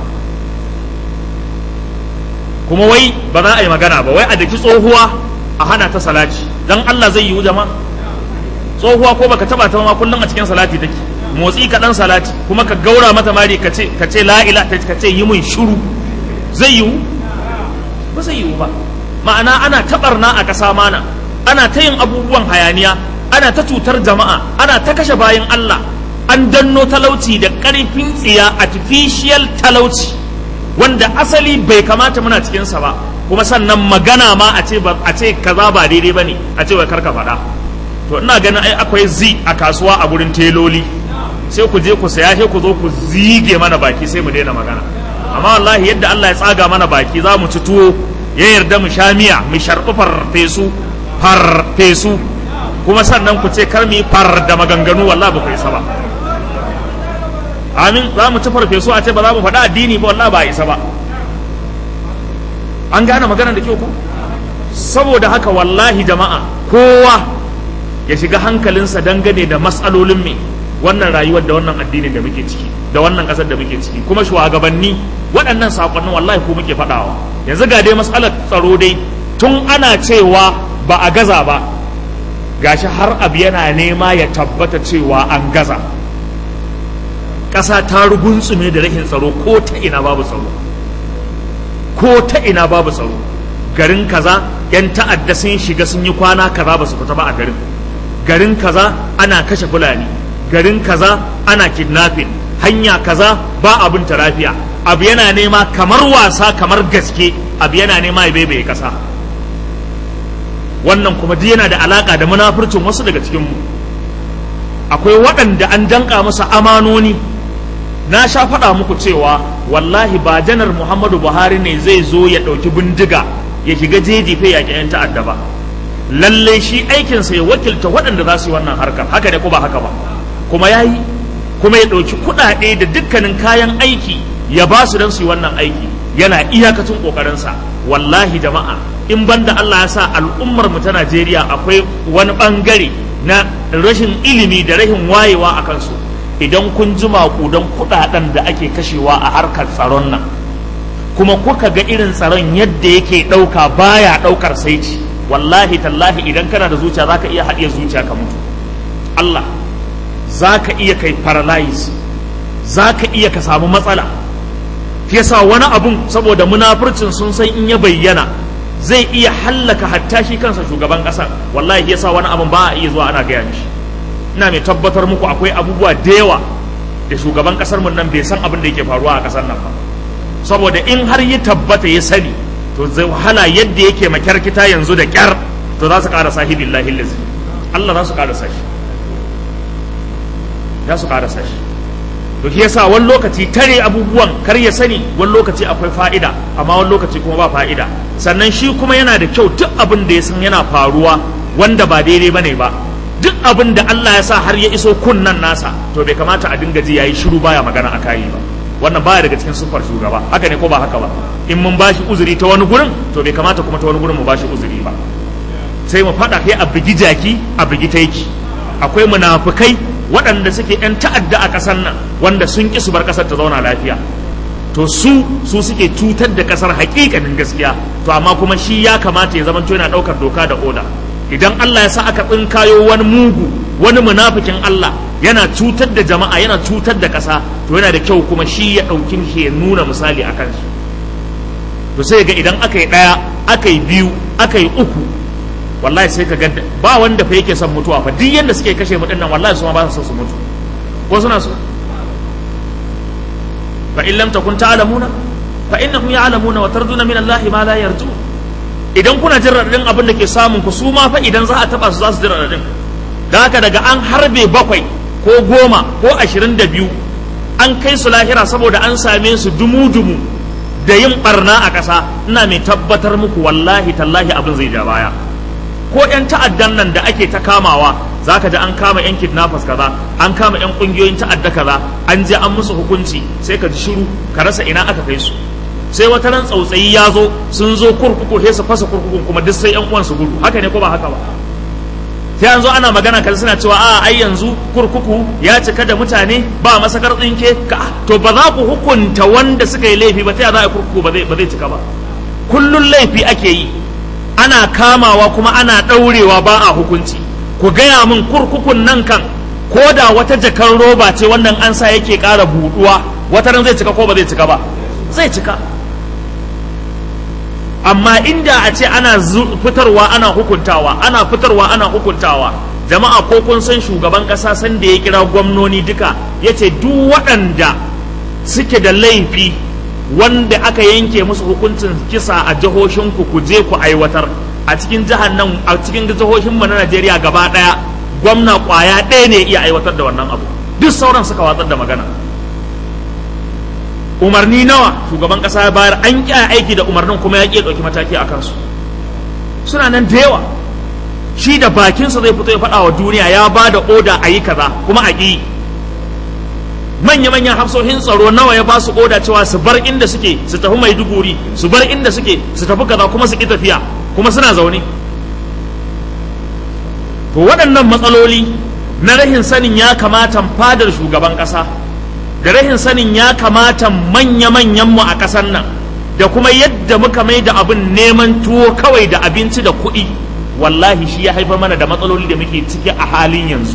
Speaker 1: kuma wai ba za a yi magana ba wai a daki tsohuwa a hana ta salati dan Allah zai yiwu jama'a tsohuwa ko baka taba ta ma kullum a cikin salati take motsi ka dan salati kuma ka gaura mata mari ka ce ka ce la ilaha ka ce yi mun shiru zai yiwu ba zai yiwu ba ma'ana ana tabarna a ƙasa mana ana ta yin abubuwan hayaniya ana ta cutar jama'a ana ta kashe bayan Allah an danno talauci da ƙarfin tsiya artificial talauci wanda asali bai kamata muna cikinsa ba kuma sannan magana ma a ce a ce kaza ba daidai bane a ce wai karka faɗa to ina ganin ai akwai zi a kasuwa a gurin teloli sai ku je ku saya sai ku zo ku zige mana baki sai mu daina magana amma wallahi yadda Allah ya tsaga mana baki za mu ci tuwo ya yarda mu sha miya mu sharɓi farfesu farfesu kuma sannan ku ce kar mu yi far da maganganu wallahi ba ku isa ba amin za mu ci farfesu a ce ba za mu faɗa addini ba wallahi ba a isa ba an gane magana da kyau ko saboda haka wallahi jama'a kowa ya shiga hankalinsa dangane da matsalolin me wannan rayuwar da wannan addinin da muke ciki da wannan ƙasar da muke ciki kuma shugabanni waɗannan saƙonnin wallahi ko muke faɗawa yanzu ga dai matsalar tsaro dai tun ana cewa ba a gaza ba gashi har abu yana nema ya tabbata cewa an gaza ƙasa ta rugunsume da rashin tsaro ko ta ina babu tsaro ko ta ina babu tsaro garin kaza yan ta'adda sun shiga sun yi kwana kaza ba su fita ba a garin garin kaza ana kashe fulani garin kaza ana kidnapping hanya kaza ba abin lafiya abu yana nema kamar wasa kamar gaske abu yana nema ya baibaye kasa wannan kuma duk yana da alaka da munafurcin wasu daga cikin mu akwai waɗanda an danka masa amanoni na sha faɗa muku cewa wallahi ba janar muhammadu buhari ne zai zo ya ɗauki bindiga ya shiga jeji fe yaƙi 'yan ta'adda ba lallai shi aikinsa ya wakilta waɗanda za su yi wannan harkar haka ne ko ba haka ba kuma ya yi kuma ya ɗauki kuɗaɗe da dukkanin kayan aiki ya ba su don su yi wannan aiki yana iyakacin ƙoƙarinsa wallahi jama'a in banda Allah ya sa al'ummar mu ta Najeriya akwai wani ɓangare na rashin ilimi da rashin wayewa a kansu idan kun ji maƙudan kuɗaɗen da ake kashewa a harkar tsaron nan kuma kuka ga irin tsaron yadda yake ɗauka baya ɗaukar saici wallahi tallahi idan kana da zuciya zaka iya haɗiye zuciya ka mutu Allah zaka iya kai paralyze zaka iya ka samu matsala yasa wani abun saboda munafurcin sun san in ya bayyana zai iya hallaka hatta shi kansa shugaban ƙasar wallahi yasa wani abun ba a iya zuwa ana gaya mishi ina mai tabbatar muku akwai abubuwa da yawa da shugaban ƙasar mun nan bai san abin da yake faruwa a ƙasar nan ba saboda in har ya tabbata ya sani to zai wahala yadda yake makyarkita yanzu da kyar to za su ƙara sahi billahi lazi Allah za su ƙara sashi za su ƙara sashi to shi yasa wani lokaci tare abubuwan kar ya sani wani lokaci akwai fa'ida amma wani lokaci kuma ba fa'ida sannan shi kuma yana da kyau duk abin da ya san yana faruwa wanda ba daidai bane ba duk abin da Allah ya sa har ya iso kunnan nasa to bai kamata a dinga ji yayi shiru baya magana a kayi ba wannan baya daga cikin siffar shugaba haka ne ko ba haka ba in mun bashi uzuri ta wani gurin to bai kamata kuma ta wani gurin mu bashi uzuri ba sai mu faɗa kai a bigi jaki a bigi taiki akwai munafukai waɗanda suke yan ta'adda a ƙasar nan wanda sun ƙi su bar ƙasar ta zauna lafiya to su su suke cutar da ƙasar haƙiƙanin gaskiya to amma kuma shi ya kamata ya zamanto yana ɗaukar doka da oda idan Allah ya sa aka tsinkayo wani mugu wani munafikin Allah yana cutar da jama'a yana cutar da ƙasa to yana da kyau kuma shi ya ɗauki shi ya nuna misali a kansu to sai ga idan aka yi ɗaya aka yi biyu aka yi uku wallahi sai ka ga ba wanda fa yake son mutuwa fa duk yanda suke kashe mu dinnan wallahi su ma ba su son su mutu ko suna so fa in lam takun ta'lamuna fa innahum ya'lamuna wa tarduna min Allah ma la yarju idan kuna jin radadin abin da ke samun ku su ma fa idan za a taba su za su ji radadin da haka daga an harbe bakwai ko goma ko ashirin da biyu an kai su lahira saboda an same su dumu-dumu da yin barna a ƙasa ina mai tabbatar muku wallahi tallahi abin zai ja baya ko 'yan ta'addan nan da ake ta kamawa za ka ji an kama 'yan kidnappers kaza an kama 'yan ƙungiyoyin ta'adda kaza an je an musu hukunci sai ka ji shiru ka rasa ina aka kai su sai wata nan tsautsayi ya zo sun zo kurkuku sai su fasa kurkukun kuma duk sai 'yan uwan su gudu haka ne ko ba haka ba sai an zo ana magana kan suna cewa a ai yanzu kurkuku ya cika da mutane ba masakar tsinke ka to ba za ku hukunta wanda suka yi laifi ba ta za a kurkuku ba zai ba zai cika ba kullun laifi ake yi ana kamawa kuma ana ɗaurewa ba a hukunci ku gaya min kurkukun nan kan ko da wata jakar roba ce wannan an sa yake ƙara buɗuwa wata ran zai cika ko ba zai cika ba zai cika amma inda a ce ana fitarwa ana hukuntawa ana fitarwa ana hukuntawa jama'a ko kun san shugaban kasa san da ya kira gwamnoni duka ya ce duk waɗanda suke da laifi wanda aka yanke musu hukuncin kisa a jihohinku ku je ku aiwatar a cikin jihar nan a cikin jihohin mu na Najeriya gaba ɗaya gwamna kwaya ɗaya ne iya aiwatar da wannan abu duk sauran suka watsar da magana umarni nawa shugaban kasa ya bayar an ƙi aiki da umarnin kuma ya ƙi ɗauki mataki a kansu suna nan da yawa shi da bakinsa zai fito ya faɗa wa duniya ya ba da oda a yi kaza kuma a ƙi manya-manyan hafsoshin tsaro nawa ya ba su oda cewa su bar inda suke su tafi maiduguri su bar inda suke su tafi kaza kuma su ƙi tafiya kuma suna zaune to waɗannan matsaloli na rahin sanin ya kamata fadar shugaban ƙasa da rahin sanin ya kamata manya-manyanmu a ƙasar nan da kuma yadda muka mai da abin neman tuwo kawai da abinci da kuɗi wallahi shi ya haifar mana da matsaloli da muke ciki a halin yanzu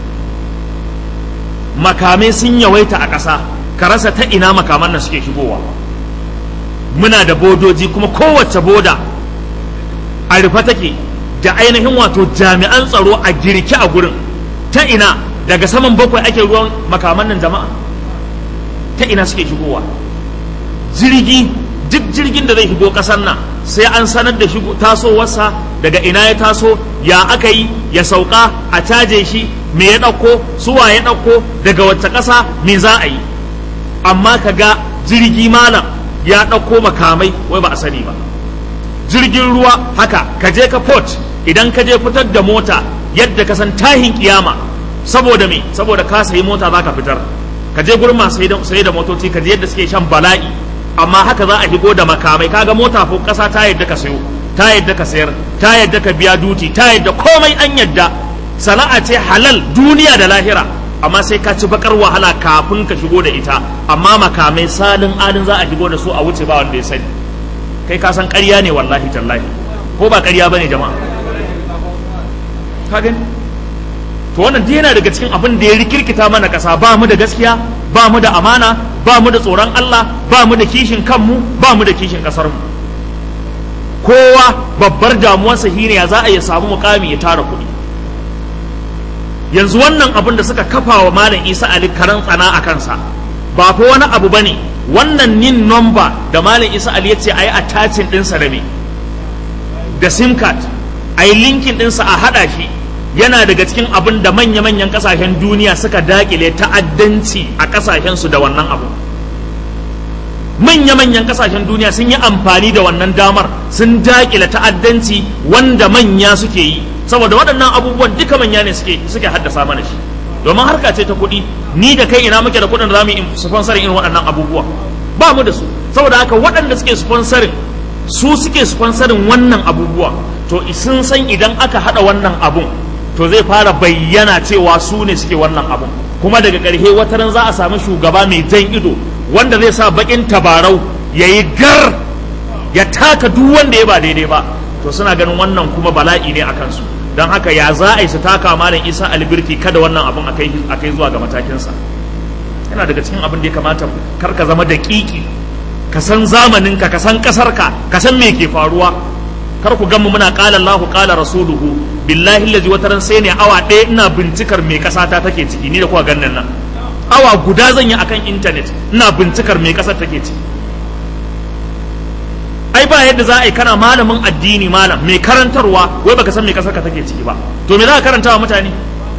Speaker 1: makamai sun yawaita a ƙasa ka rasa ta ina makaman nan suke shigowa muna da bodoji kuma kowace boda a rufe take da ainihin wato jami'an tsaro a girki a gurin ta ina daga saman bakwai ake ruwan makaman nan jama'a ta ina suke shigowa jirgi duk jirgin da zai shigo ƙasar nan sai an sanar da shigo tasowarsa daga ina ya taso ya aka yi ya sauka a caje shi me ya ɗauko suwa ya ɗauko daga wacce ƙasa me za a yi amma ka ga jirgi malam ya ɗauko makamai wai ba a sani ba jirgin ruwa haka ka je ka port idan ka je fitar da mota yadda ka san tahin kiyama saboda me saboda ka sayi mota za ka fitar ka je gurin masu sayi da motoci ka je yadda suke shan bala'i amma haka za a shigo da makamai kaga mota ko kasa ta yadda ka sayo ta yadda ka sayar ta yadda ka biya duti ta yadda komai an yadda sana'a ce halal duniya da lahira amma sai ka ci bakar wahala kafin ka shigo da ita amma makamai salin alin za a shigo da su a wuce ba wanda ya sani kai ka san ƙarya ne wallahi tallahi ko ba ƙarya bane jama'a ka gani to wannan dai yana daga cikin abin da ya rikirkita mana ƙasa ba mu da gaskiya ba mu da amana ba mu da tsoron Allah ba mu da kishin kanmu ba mu da kishin ƙasar mu kowa babbar damuwarsa shine ya za a ya samu mukami ya tara kuɗi yanzu wannan abin da suka kafa wa malam Isa Ali karan tsana a kansa ba fa wani abu bane wannan nin number da malam Isa Ali ya ce ayi attaching ɗinsa da me da sim card ayi linkin ɗinsa a haɗa shi yana daga cikin abin da manya-manyan kasashen duniya suka dakile ta'addanci a kasashensu da wannan abu manya-manyan kasashen duniya sun yi amfani da wannan damar sun dakile ta'addanci wanda manya suke yi saboda waɗannan abubuwan duka manya ne suke suke haddasa mana shi domin harka ce ta kuɗi ni da kai ina muke da kuɗin da za mu yi sponsorin irin waɗannan abubuwa ba mu da su saboda haka waɗanda suke sponsorin su suke sponsorin wannan abubuwa to sun san idan aka haɗa wannan abun to zai fara bayyana cewa su ne suke wannan abun kuma daga ƙarshe wata ran za a samu shugaba mai jan ido wanda zai sa bakin tabarau ya yi gar ya taka duk wanda ya ba daidai ba to suna ganin wannan kuma bala'i ne a kansu don haka ya za a yi su taka malam isa albirki kada wannan abun a kai zuwa ga matakinsa yana daga cikin abin da ya kamata kar ka zama da kiki ka san zamaninka ka san ƙasarka ka san me ke faruwa kar ku gamu muna qala Allahu qala rasuluhu billahi allazi wataran sai ne awa ɗaya ina bincikar me ƙasa ta take ciki ni da kuwa gannan nan awa guda zan yi akan intanet ina bincikar me ƙasar take ciki ai ba yadda za a yi kana malamin addini malam mai karantarwa wai baka san me ƙasar ka take ciki ba to me za ka karanta wa mutane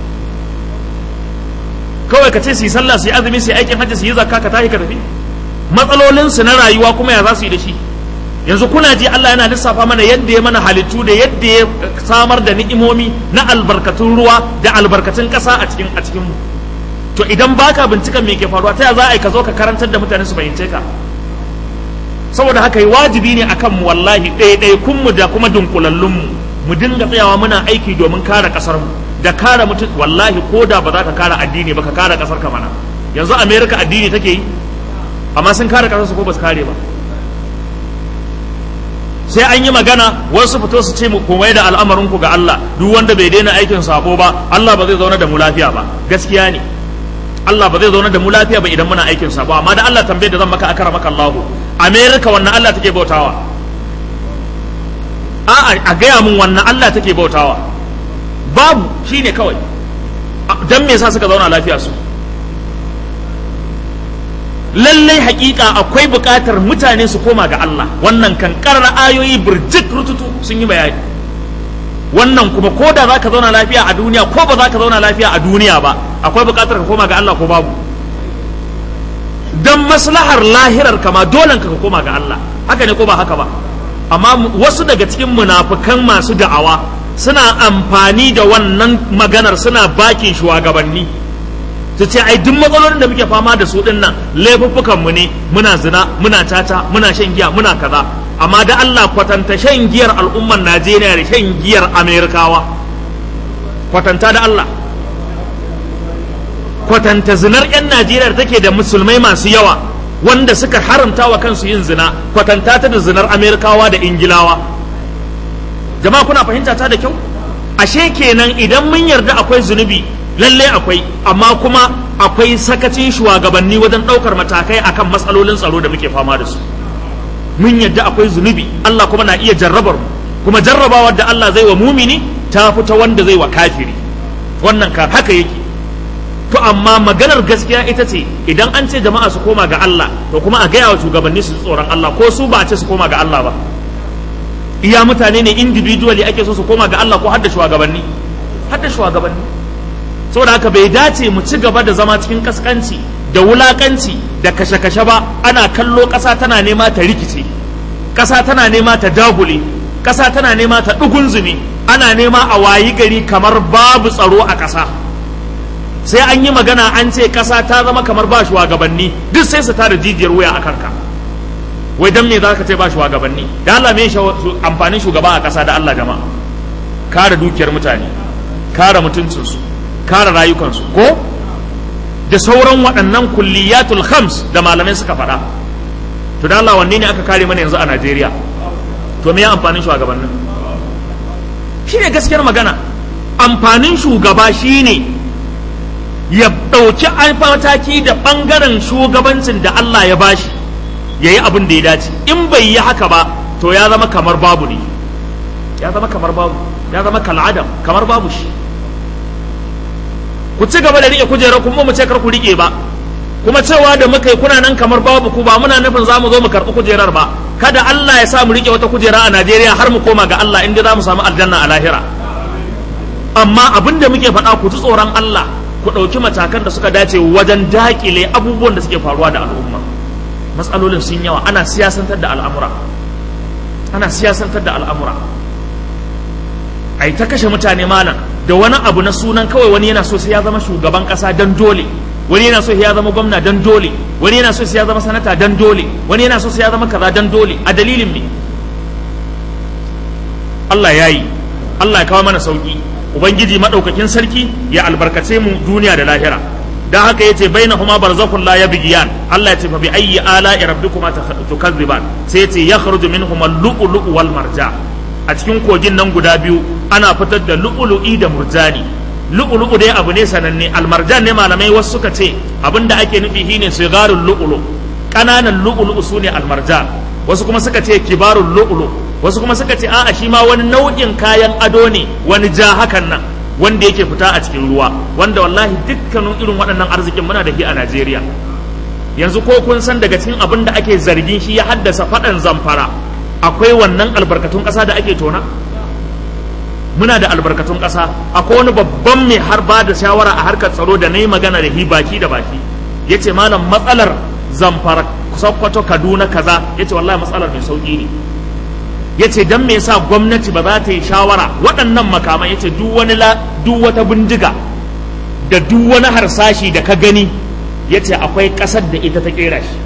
Speaker 1: kawai ka ce su yi sallah su yi azumi su yi aikin hajji su yi zakka ka tashi ka tafi matsalolinsu na rayuwa kuma ya za su yi da shi yanzu kuna ji Allah yana lissafa mana yadda ya mana halittu da yadda ya samar da ni'imomi na albarkatun ruwa da albarkatun ƙasa a cikin a cikin mu to idan baka binciken me ke faruwa ta ya za a yi ka zo ka karantar da mutane su fahimce ka saboda haka yi wajibi ne akan mu wallahi ɗaiɗaikun mu da kuma dunkulallun mu mu dinga tsayawa muna aiki domin kare ƙasar mu da kare mutum wallahi ko da ba za ka kare addini ba ka kare ƙasar ka mana yanzu america addini take yi amma sun kare ƙasar su ko ba su kare ba sai an yi magana wasu fito su ce mu komai da al'amarin ku ga Allah duk wanda bai daina aikin sabo ba Allah ba zai zauna da mu lafiya ba gaskiya ne Allah ba zai zauna da mu lafiya ba idan muna aikin sabo amma da Allah tambaye da zan maka akara maka Allahu America wannan Allah take bautawa a a gaya mun wannan Allah take bautawa babu shine kawai dan me yasa suka zauna lafiya su lallai hakika akwai buƙatar mutane su koma ga Allah wannan kan karra ayoyi birjik rututu sun yi bayani wannan kuma ko da za ka zauna lafiya a duniya ko ba za ka zauna lafiya a duniya ba akwai buƙatar ka koma ga Allah ko babu dan maslahar lahirar kama dole ka koma ga Allah haka ne ko ba haka ba amma wasu daga cikin munafukan masu da'awa suna amfani da wannan maganar suna bakin shugabanni su ce ai duk matsalolin da muke fama da su din nan laifuffukan mu ne muna zina muna tata muna shan giya muna kaza amma da Allah kwatanta shan giyar al'ummar Najeriya da shan giyar Amerikawa kwatanta da Allah kwatanta zinar 'yan Najeriya da take da musulmai masu yawa wanda suka haramta wa kansu yin zina kwatanta ta da zinar Amerikawa da Ingilawa jama'a kuna fahimta ta da kyau ashe kenan idan mun yarda akwai zunubi lalle akwai amma kuma akwai sakacin shugabanni wajen ɗaukar matakai akan matsalolin tsaro da muke fama da su mun yadda akwai zunubi Allah kuma na iya jarrabar mu kuma jarrabawar da Allah zai wa mumini ta fita wanda zai wa kafiri wannan ka haka yake
Speaker 3: to amma maganar gaskiya ita ce idan an ce jama'a su koma ga Allah to kuma a gaya wa shugabanni su tsoron Allah ko su ba a ce su koma ga Allah ba iya mutane ne individually ake so su koma ga Allah ko har da shugabanni har da shugabanni saboda haka bai dace mu ci gaba da zama cikin kaskanci da wulakanci da kashe-kashe ba ana kallo ƙasa tana nema ta rikice ƙasa tana nema ta dagule ƙasa tana nema ta ɗugunzumi ana nema a wayi gari kamar babu tsaro a ƙasa sai an yi magana an ce ƙasa ta zama kamar ba shugabanni duk sai su tada jijiyar wuya a kanka wai dan me za ka ce ba shugabanni da Allah me amfanin shugaba a ƙasa da Allah jama'a kare dukiyar mutane kare mutuncinsu kare rayukansu ko da sauran waɗannan kulliyatul khams da malamai suka faɗa to da Allah wanne ne aka kare mana yanzu a Najeriya to me ya amfanin shugabannin shine gaskiyar magana amfanin shugaba shine ya ɗauki mataki da ɓangaren shugabancin da Allah ya bashi ya yi abin da ya dace in bai yi haka ba to ya zama kamar babu ne ya zama kamar babu ya zama kal'adam kamar babu shi ku ci gaba da riƙe kujerar kuma mu ce kar ku riƙe ba kuma cewa da muka yi kuna nan kamar babu ku ba muna nufin za mu zo mu karɓi kujerar ba kada Allah ya sa mu riƙe wata kujera a Najeriya har mu koma ga Allah inda za mu samu aljanna a lahira amma abin da muke faɗa ku ji tsoron Allah ku ɗauki matakan da suka dace wajen daƙile abubuwan da suke faruwa da al'umma matsalolin sun yawa ana siyasantar da al'amura ana siyasantar da al'amura ai ta kashe mutane malam da wani abu na sunan kawai wani yana so sai ya zama shugaban kasa dan dole wani yana so sai ya zama gwamna dan dole wani yana so sai ya zama sanata dan dole wani yana so sai ya zama kaza dan dole a dalilin me Allah ya yi Allah ya kawo mana sauki ubangiji madaukakin sarki ya albarkace mu duniya da lahira dan haka yace bainahuma barzakhun la yabghiyan Allah ya ce fa bi ayyi ala'i rabbikuma tukazziban sai yace yakhruju minhuma al-lu'lu'u wal marjan a cikin kogin nan guda biyu ana fitar da lu'ulu'i da murjani lu'ulu'u dai abu ne sananne almarjan ne malamai wasu suka ce abinda ake nufi shine sigarul lu'ulu kananan lu'ulu'u sune almarjan wasu kuma suka ce kibarul lu'ulu wasu kuma suka ce a'a shi ma wani nau'in kayan ado ne wani ja hakan nan wanda yake fita a cikin ruwa wanda wallahi dukkanin irin waɗannan arzikin muna da shi a Najeriya yanzu ko kun san daga cikin abin da ake zargin shi ya haddasa faɗan zamfara akwai wannan albarkatun ƙasa da ake tona muna da albarkatun ƙasa akwai wani babban mai har ba da shawara a harkar tsaro da na yi magana da hi baki da baki ya ce malam matsalar zamfara sokoto kaduna kaza ya ce wallahi matsalar mai sauƙi ne ya ce don me yasa gwamnati ba za ta yi shawara waɗannan makaman ya ce duk wani duk wata bindiga da duk wani harsashi da ka gani ya ce akwai ƙasar da ita ta ƙera shi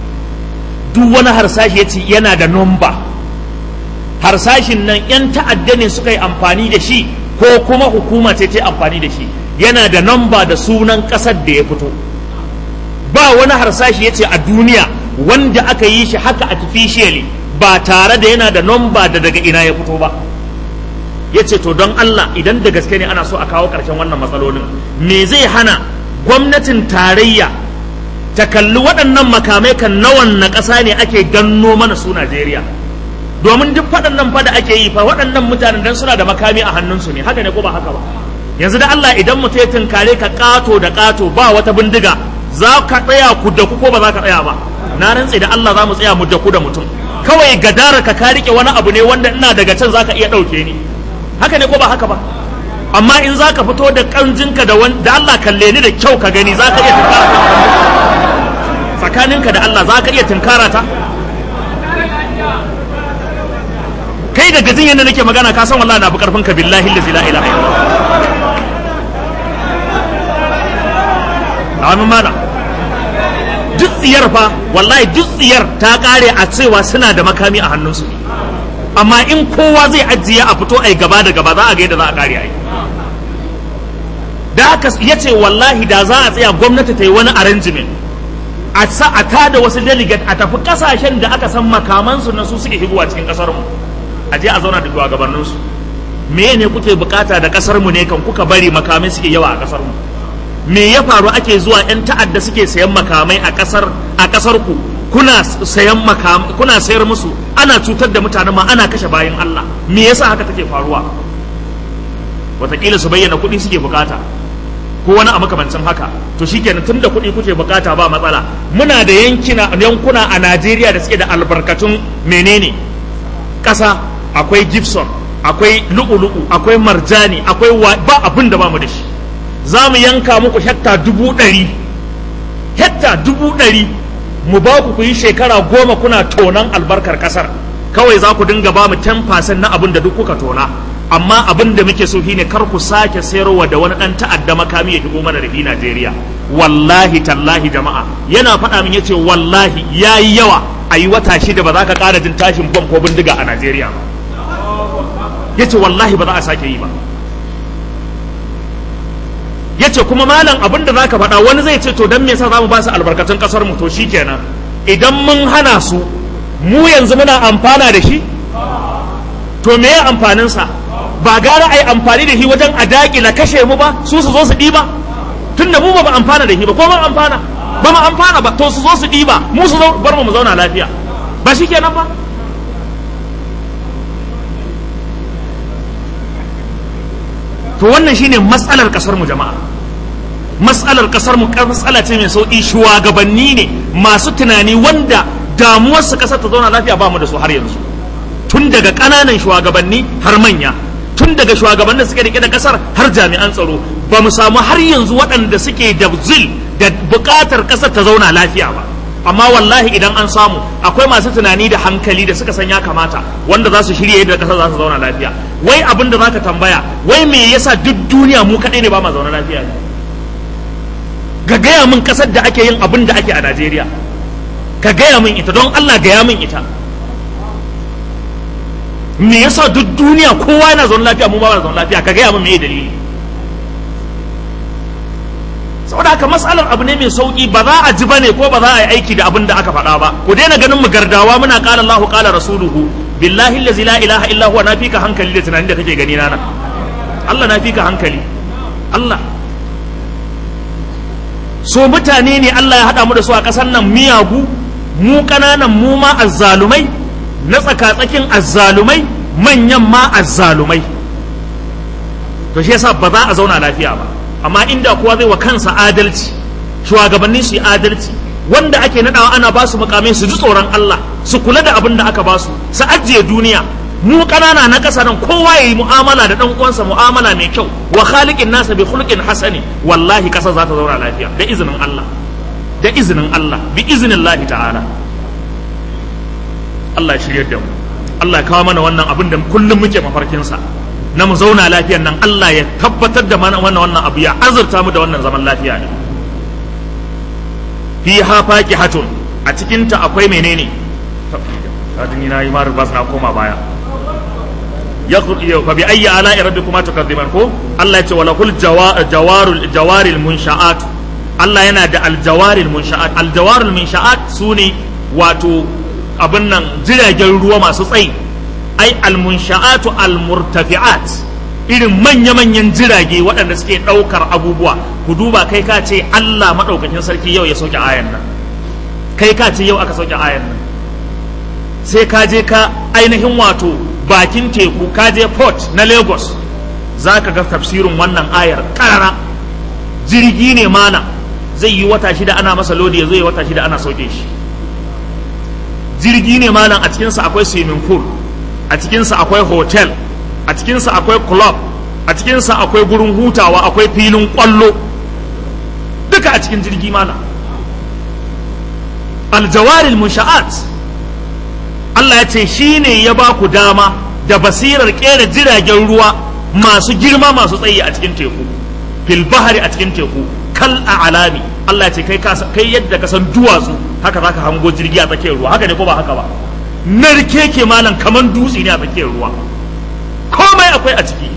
Speaker 3: duk wani harsashi ya ce yana da nomba harsashin nan 'yan ta'adda ne suka yi amfani da shi ko kuma hukuma ce ta amfani da shi yana da nomba da sunan ƙasar da ya fito ba wani harsashi ya ce a duniya wanda aka yi shi haka artificially ba tare da yana da nomba da daga ina ya fito ba ya ce to don Allah idan da gaske ne ana so a kawo ƙarshen wannan matsalolin me zai hana gwamnatin tarayya ta kalli waɗannan makamai kan nawan na ƙasa ne ake ganno mana su Najeriya domin duk faɗannan fa da ake yi fa waɗannan mutanen dan suna da makami a hannunsu ne haka ne ko ba haka ba yanzu da Allah idan mutum ya tunkare ka ƙato da ƙato ba wata bindiga za ka tsaya ku da ku ko ba za ka tsaya ba na rantse da Allah za mu tsaya mu da ku da mutum kawai gadara ka ka rike wani abu ne wanda ina daga can za ka iya ɗauke ni haka ne ko ba haka ba amma in za ka fito da ƙanjinka da da Allah kalle ni da kyau ka gani za ka iya tunkara tsakaninka da Allah za ka iya tunkara ta kai da gajin yadda nake magana ka san wallahi na fi karfin ka billahi allazi la ilaha illallah amin mana duk tsiyar fa wallahi duk tsiyar ta kare a cewa suna da makami a hannunsu amma in kowa zai ajiye a fito ai gaba da gaba za a ga yadda za a kare ai da haka ya ce wallahi da za a tsaya gwamnati ta yi wani arrangement a sa a tada wasu delegate a tafi kasashen da aka san makamansu na su suke higowa cikin kasar mu a je a zauna da shugabannin su me ne kuke bukata da kasar mu ne kan kuka bari makamai suke yawa a kasar mu me ya faru ake zuwa yan ta'adda suke sayan makamai a kasar a kasar ku kuna sayan makamai kuna sayar musu ana cutar da mutanen ma ana kashe bayan Allah me yasa haka take faruwa wataƙila su bayyana kuɗi suke bukata ko wani a makamancin haka to shikenan tun da kuɗi kuke bukata ba matsala muna da yankina yankuna a Najeriya da suke da albarkatun menene ƙasa akwai Gibson akwai lu'ulu'u akwai marjani akwai ba abin da ba mu da shi za mu yanka muku hekta dubu ɗari hekta dubu ɗari mu ba ku ku yi shekara goma kuna tonon albarkar ƙasar kawai za ku dinga ba mu 10% na abin da duk kuka tona amma abin da muke so shine kar ku sake sayarwa da wani dan ta'adda makami ya shigo mana da shi Najeriya wallahi tallahi jama'a yana faɗa min yace wallahi yayi yawa a yi wata shida ba za ka ƙara jin tashin bom ko bindiga a Najeriya ba yace wallahi ba za a sake yi ba yace kuma malam abin da zaka faɗa wani zai ce to dan me yasa zamu ba su albarkatun kasar mu to shikenan idan mun hana su mu yanzu muna amfana da shi to me ya amfanin sa ba gara ai amfani da shi wajen a daƙila kashe mu ba su su zo su ɗiba tunda mu ba mu amfana da shi ba ko ba amfana ba mu amfana ba to su zo su ɗiba mu su bar mu mu zauna lafiya ba shi kenan ba to wannan shine matsalar kasar mu jama'a matsalar kasar mu matsala ce mai sauki shugabanni ne masu tunani wanda damuwar su kasar ta zauna lafiya ba mu da su har yanzu tun daga ƙananan shugabanni har manya tun daga shugabannin suke rike da kasar har jami'an tsaro ba mu samu har yanzu waɗanda suke da zil da buƙatar kasar ta zauna lafiya ba amma wallahi idan an samu akwai masu tunani da hankali da suka san ya kamata wanda za su shirya yadda kasar za su zauna lafiya wai abin da zaka tambaya wai me yasa duk duniya mu kaɗai ne ba ma zauna lafiya ne ga gaya min kasar da ake yin abin da ake a Najeriya ka gaya min ita don Allah gaya min ita me yasa duk duniya kowa yana zaune lafiya mu ba na zaune lafiya ka gaya min me dalili saboda haka matsalar abu ne mai sauki ba za a ji bane ko ba za a yi aiki da abin da aka faɗa ba ku daina ganin mu gardawa muna qala Allahu qala rasuluhu billahi allazi la ilaha illa huwa na fika hankali da tunanin da kake gani na nan Allah na fika hankali Allah so mutane ne Allah ya haɗa mu da su a ƙasar nan miyagu mu ƙananan mu ma azzalumai na tsakatsakin azzalumai manyan ma azzalumai to shi yasa ba za a zauna lafiya ba amma inda kowa zai wa kansa adalci shugabanni su yi adalci wanda ake nadawa ana ba su mukamai su ji tsoron Allah su kula da abin da aka ba su su ajiye duniya mu kanana na ƙasa nan kowa yayi mu'amala da dan uwansa mu'amala mai kyau wa khaliqin nasa bi khuluqin hasani wallahi ƙasa za ta zauna lafiya da izinin Allah da izinin Allah bi iznillahi ta'ala Allah ya shiryar da mu Allah ya kawo mana wannan abin da kullum muke mafarkin sa na mu zauna lafiyan nan Allah ya tabbatar da mana wannan wannan abu ya azurta mu da wannan zaman lafiya ne fi ha hatun a cikin ta akwai menene kadin na yi maru bas na koma baya ya fa bi ayyi ala rabbikuma tukazziban ko Allah ya ce wala kul jawarul jawaril munsha'at Allah yana da aljawaril munsha'at aljawaril munsha'at sune wato abin nan jiragen ruwa masu tsayi ai almunsha'atu almurtafi'at irin manya-manyan jirage waɗanda suke ɗaukar abubuwa ku duba kai ka ce Allah maɗaukakin sarki yau ya sauke ayan nan kai ka ce yau aka sauke ayan nan sai ka je ka ainihin wato bakin teku ka je port na Lagos za ka ga tafsirin wannan ayar ƙarara jirgi ne mana zai yi wata shida ana masa lodi ya zo yi wata shida ana sauke shi jirgi ne malam a cikinsa akwai swimming pool a cikinsa akwai hotel a cikinsa akwai club a cikinsa akwai gurin hutawa akwai filin kwallo duka a cikin jirgi mana aljawaril munsha'at Allah ya ce shi ne ya ba ku dama da basirar kera jiragen ruwa masu girma masu tsayi a cikin teku fil bahari a cikin teku kal a alami Allah ya ce kai yadda ka san duwatsu haka zaka hango jirgi a tsakiyar ruwa haka ne ko ba haka ba narke ke malam kaman dutse ne a tsakiyar ruwa komai akwai a ciki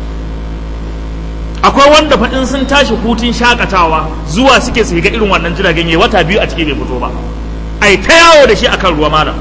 Speaker 3: akwai wanda fa in sun tashi hutun shakatawa zuwa suke su ga irin wannan jiragen yayi wata biyu a ciki bai fito ba ai ta yawo da shi akan ruwa malam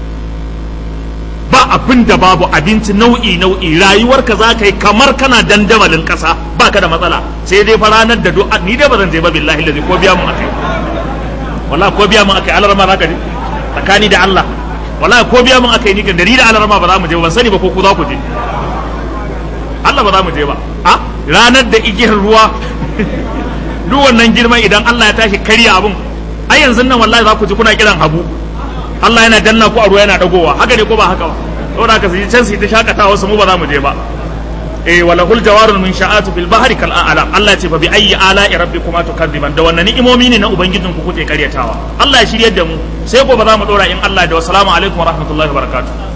Speaker 3: ba abin da babu abinci nau'i nau'i rayuwarka za ka yi kamar kana dandamalin ƙasa ba ka da matsala sai dai fa ranar da du'a ni dai ba zan je ba billahi lazi ko biya mun akai wallahi ko biya mun akai alarma za ka je tsakani da Allah wallahi ko biya mun akai ni kan da ni da alarma ba za mu je ba ban sani ba ko ku za ku je Allah ba za mu je ba a ranar da igiyar ruwa duk wannan girma idan Allah ya tashi karya abun ai yanzu nan wallahi za ku ji kuna kiran habu Allah yana danna ku a ruwa yana dagowa haka ne ko ba haka ba saboda haka su ji can su yi ta shakatawa su mu ba za mu je ba eh wala hul jawarul min sha'atu fil bahri kal a'lam Allah ce fa bi ayyi ala'i rabbikuma tukadziban da wannan ni'imomi ne na ubangijin ku kuke karyatawa Allah ya shiryar da mu sai gobe za mu dora in Allah da wassalamu alaikum wa rahmatullahi wa barakatuh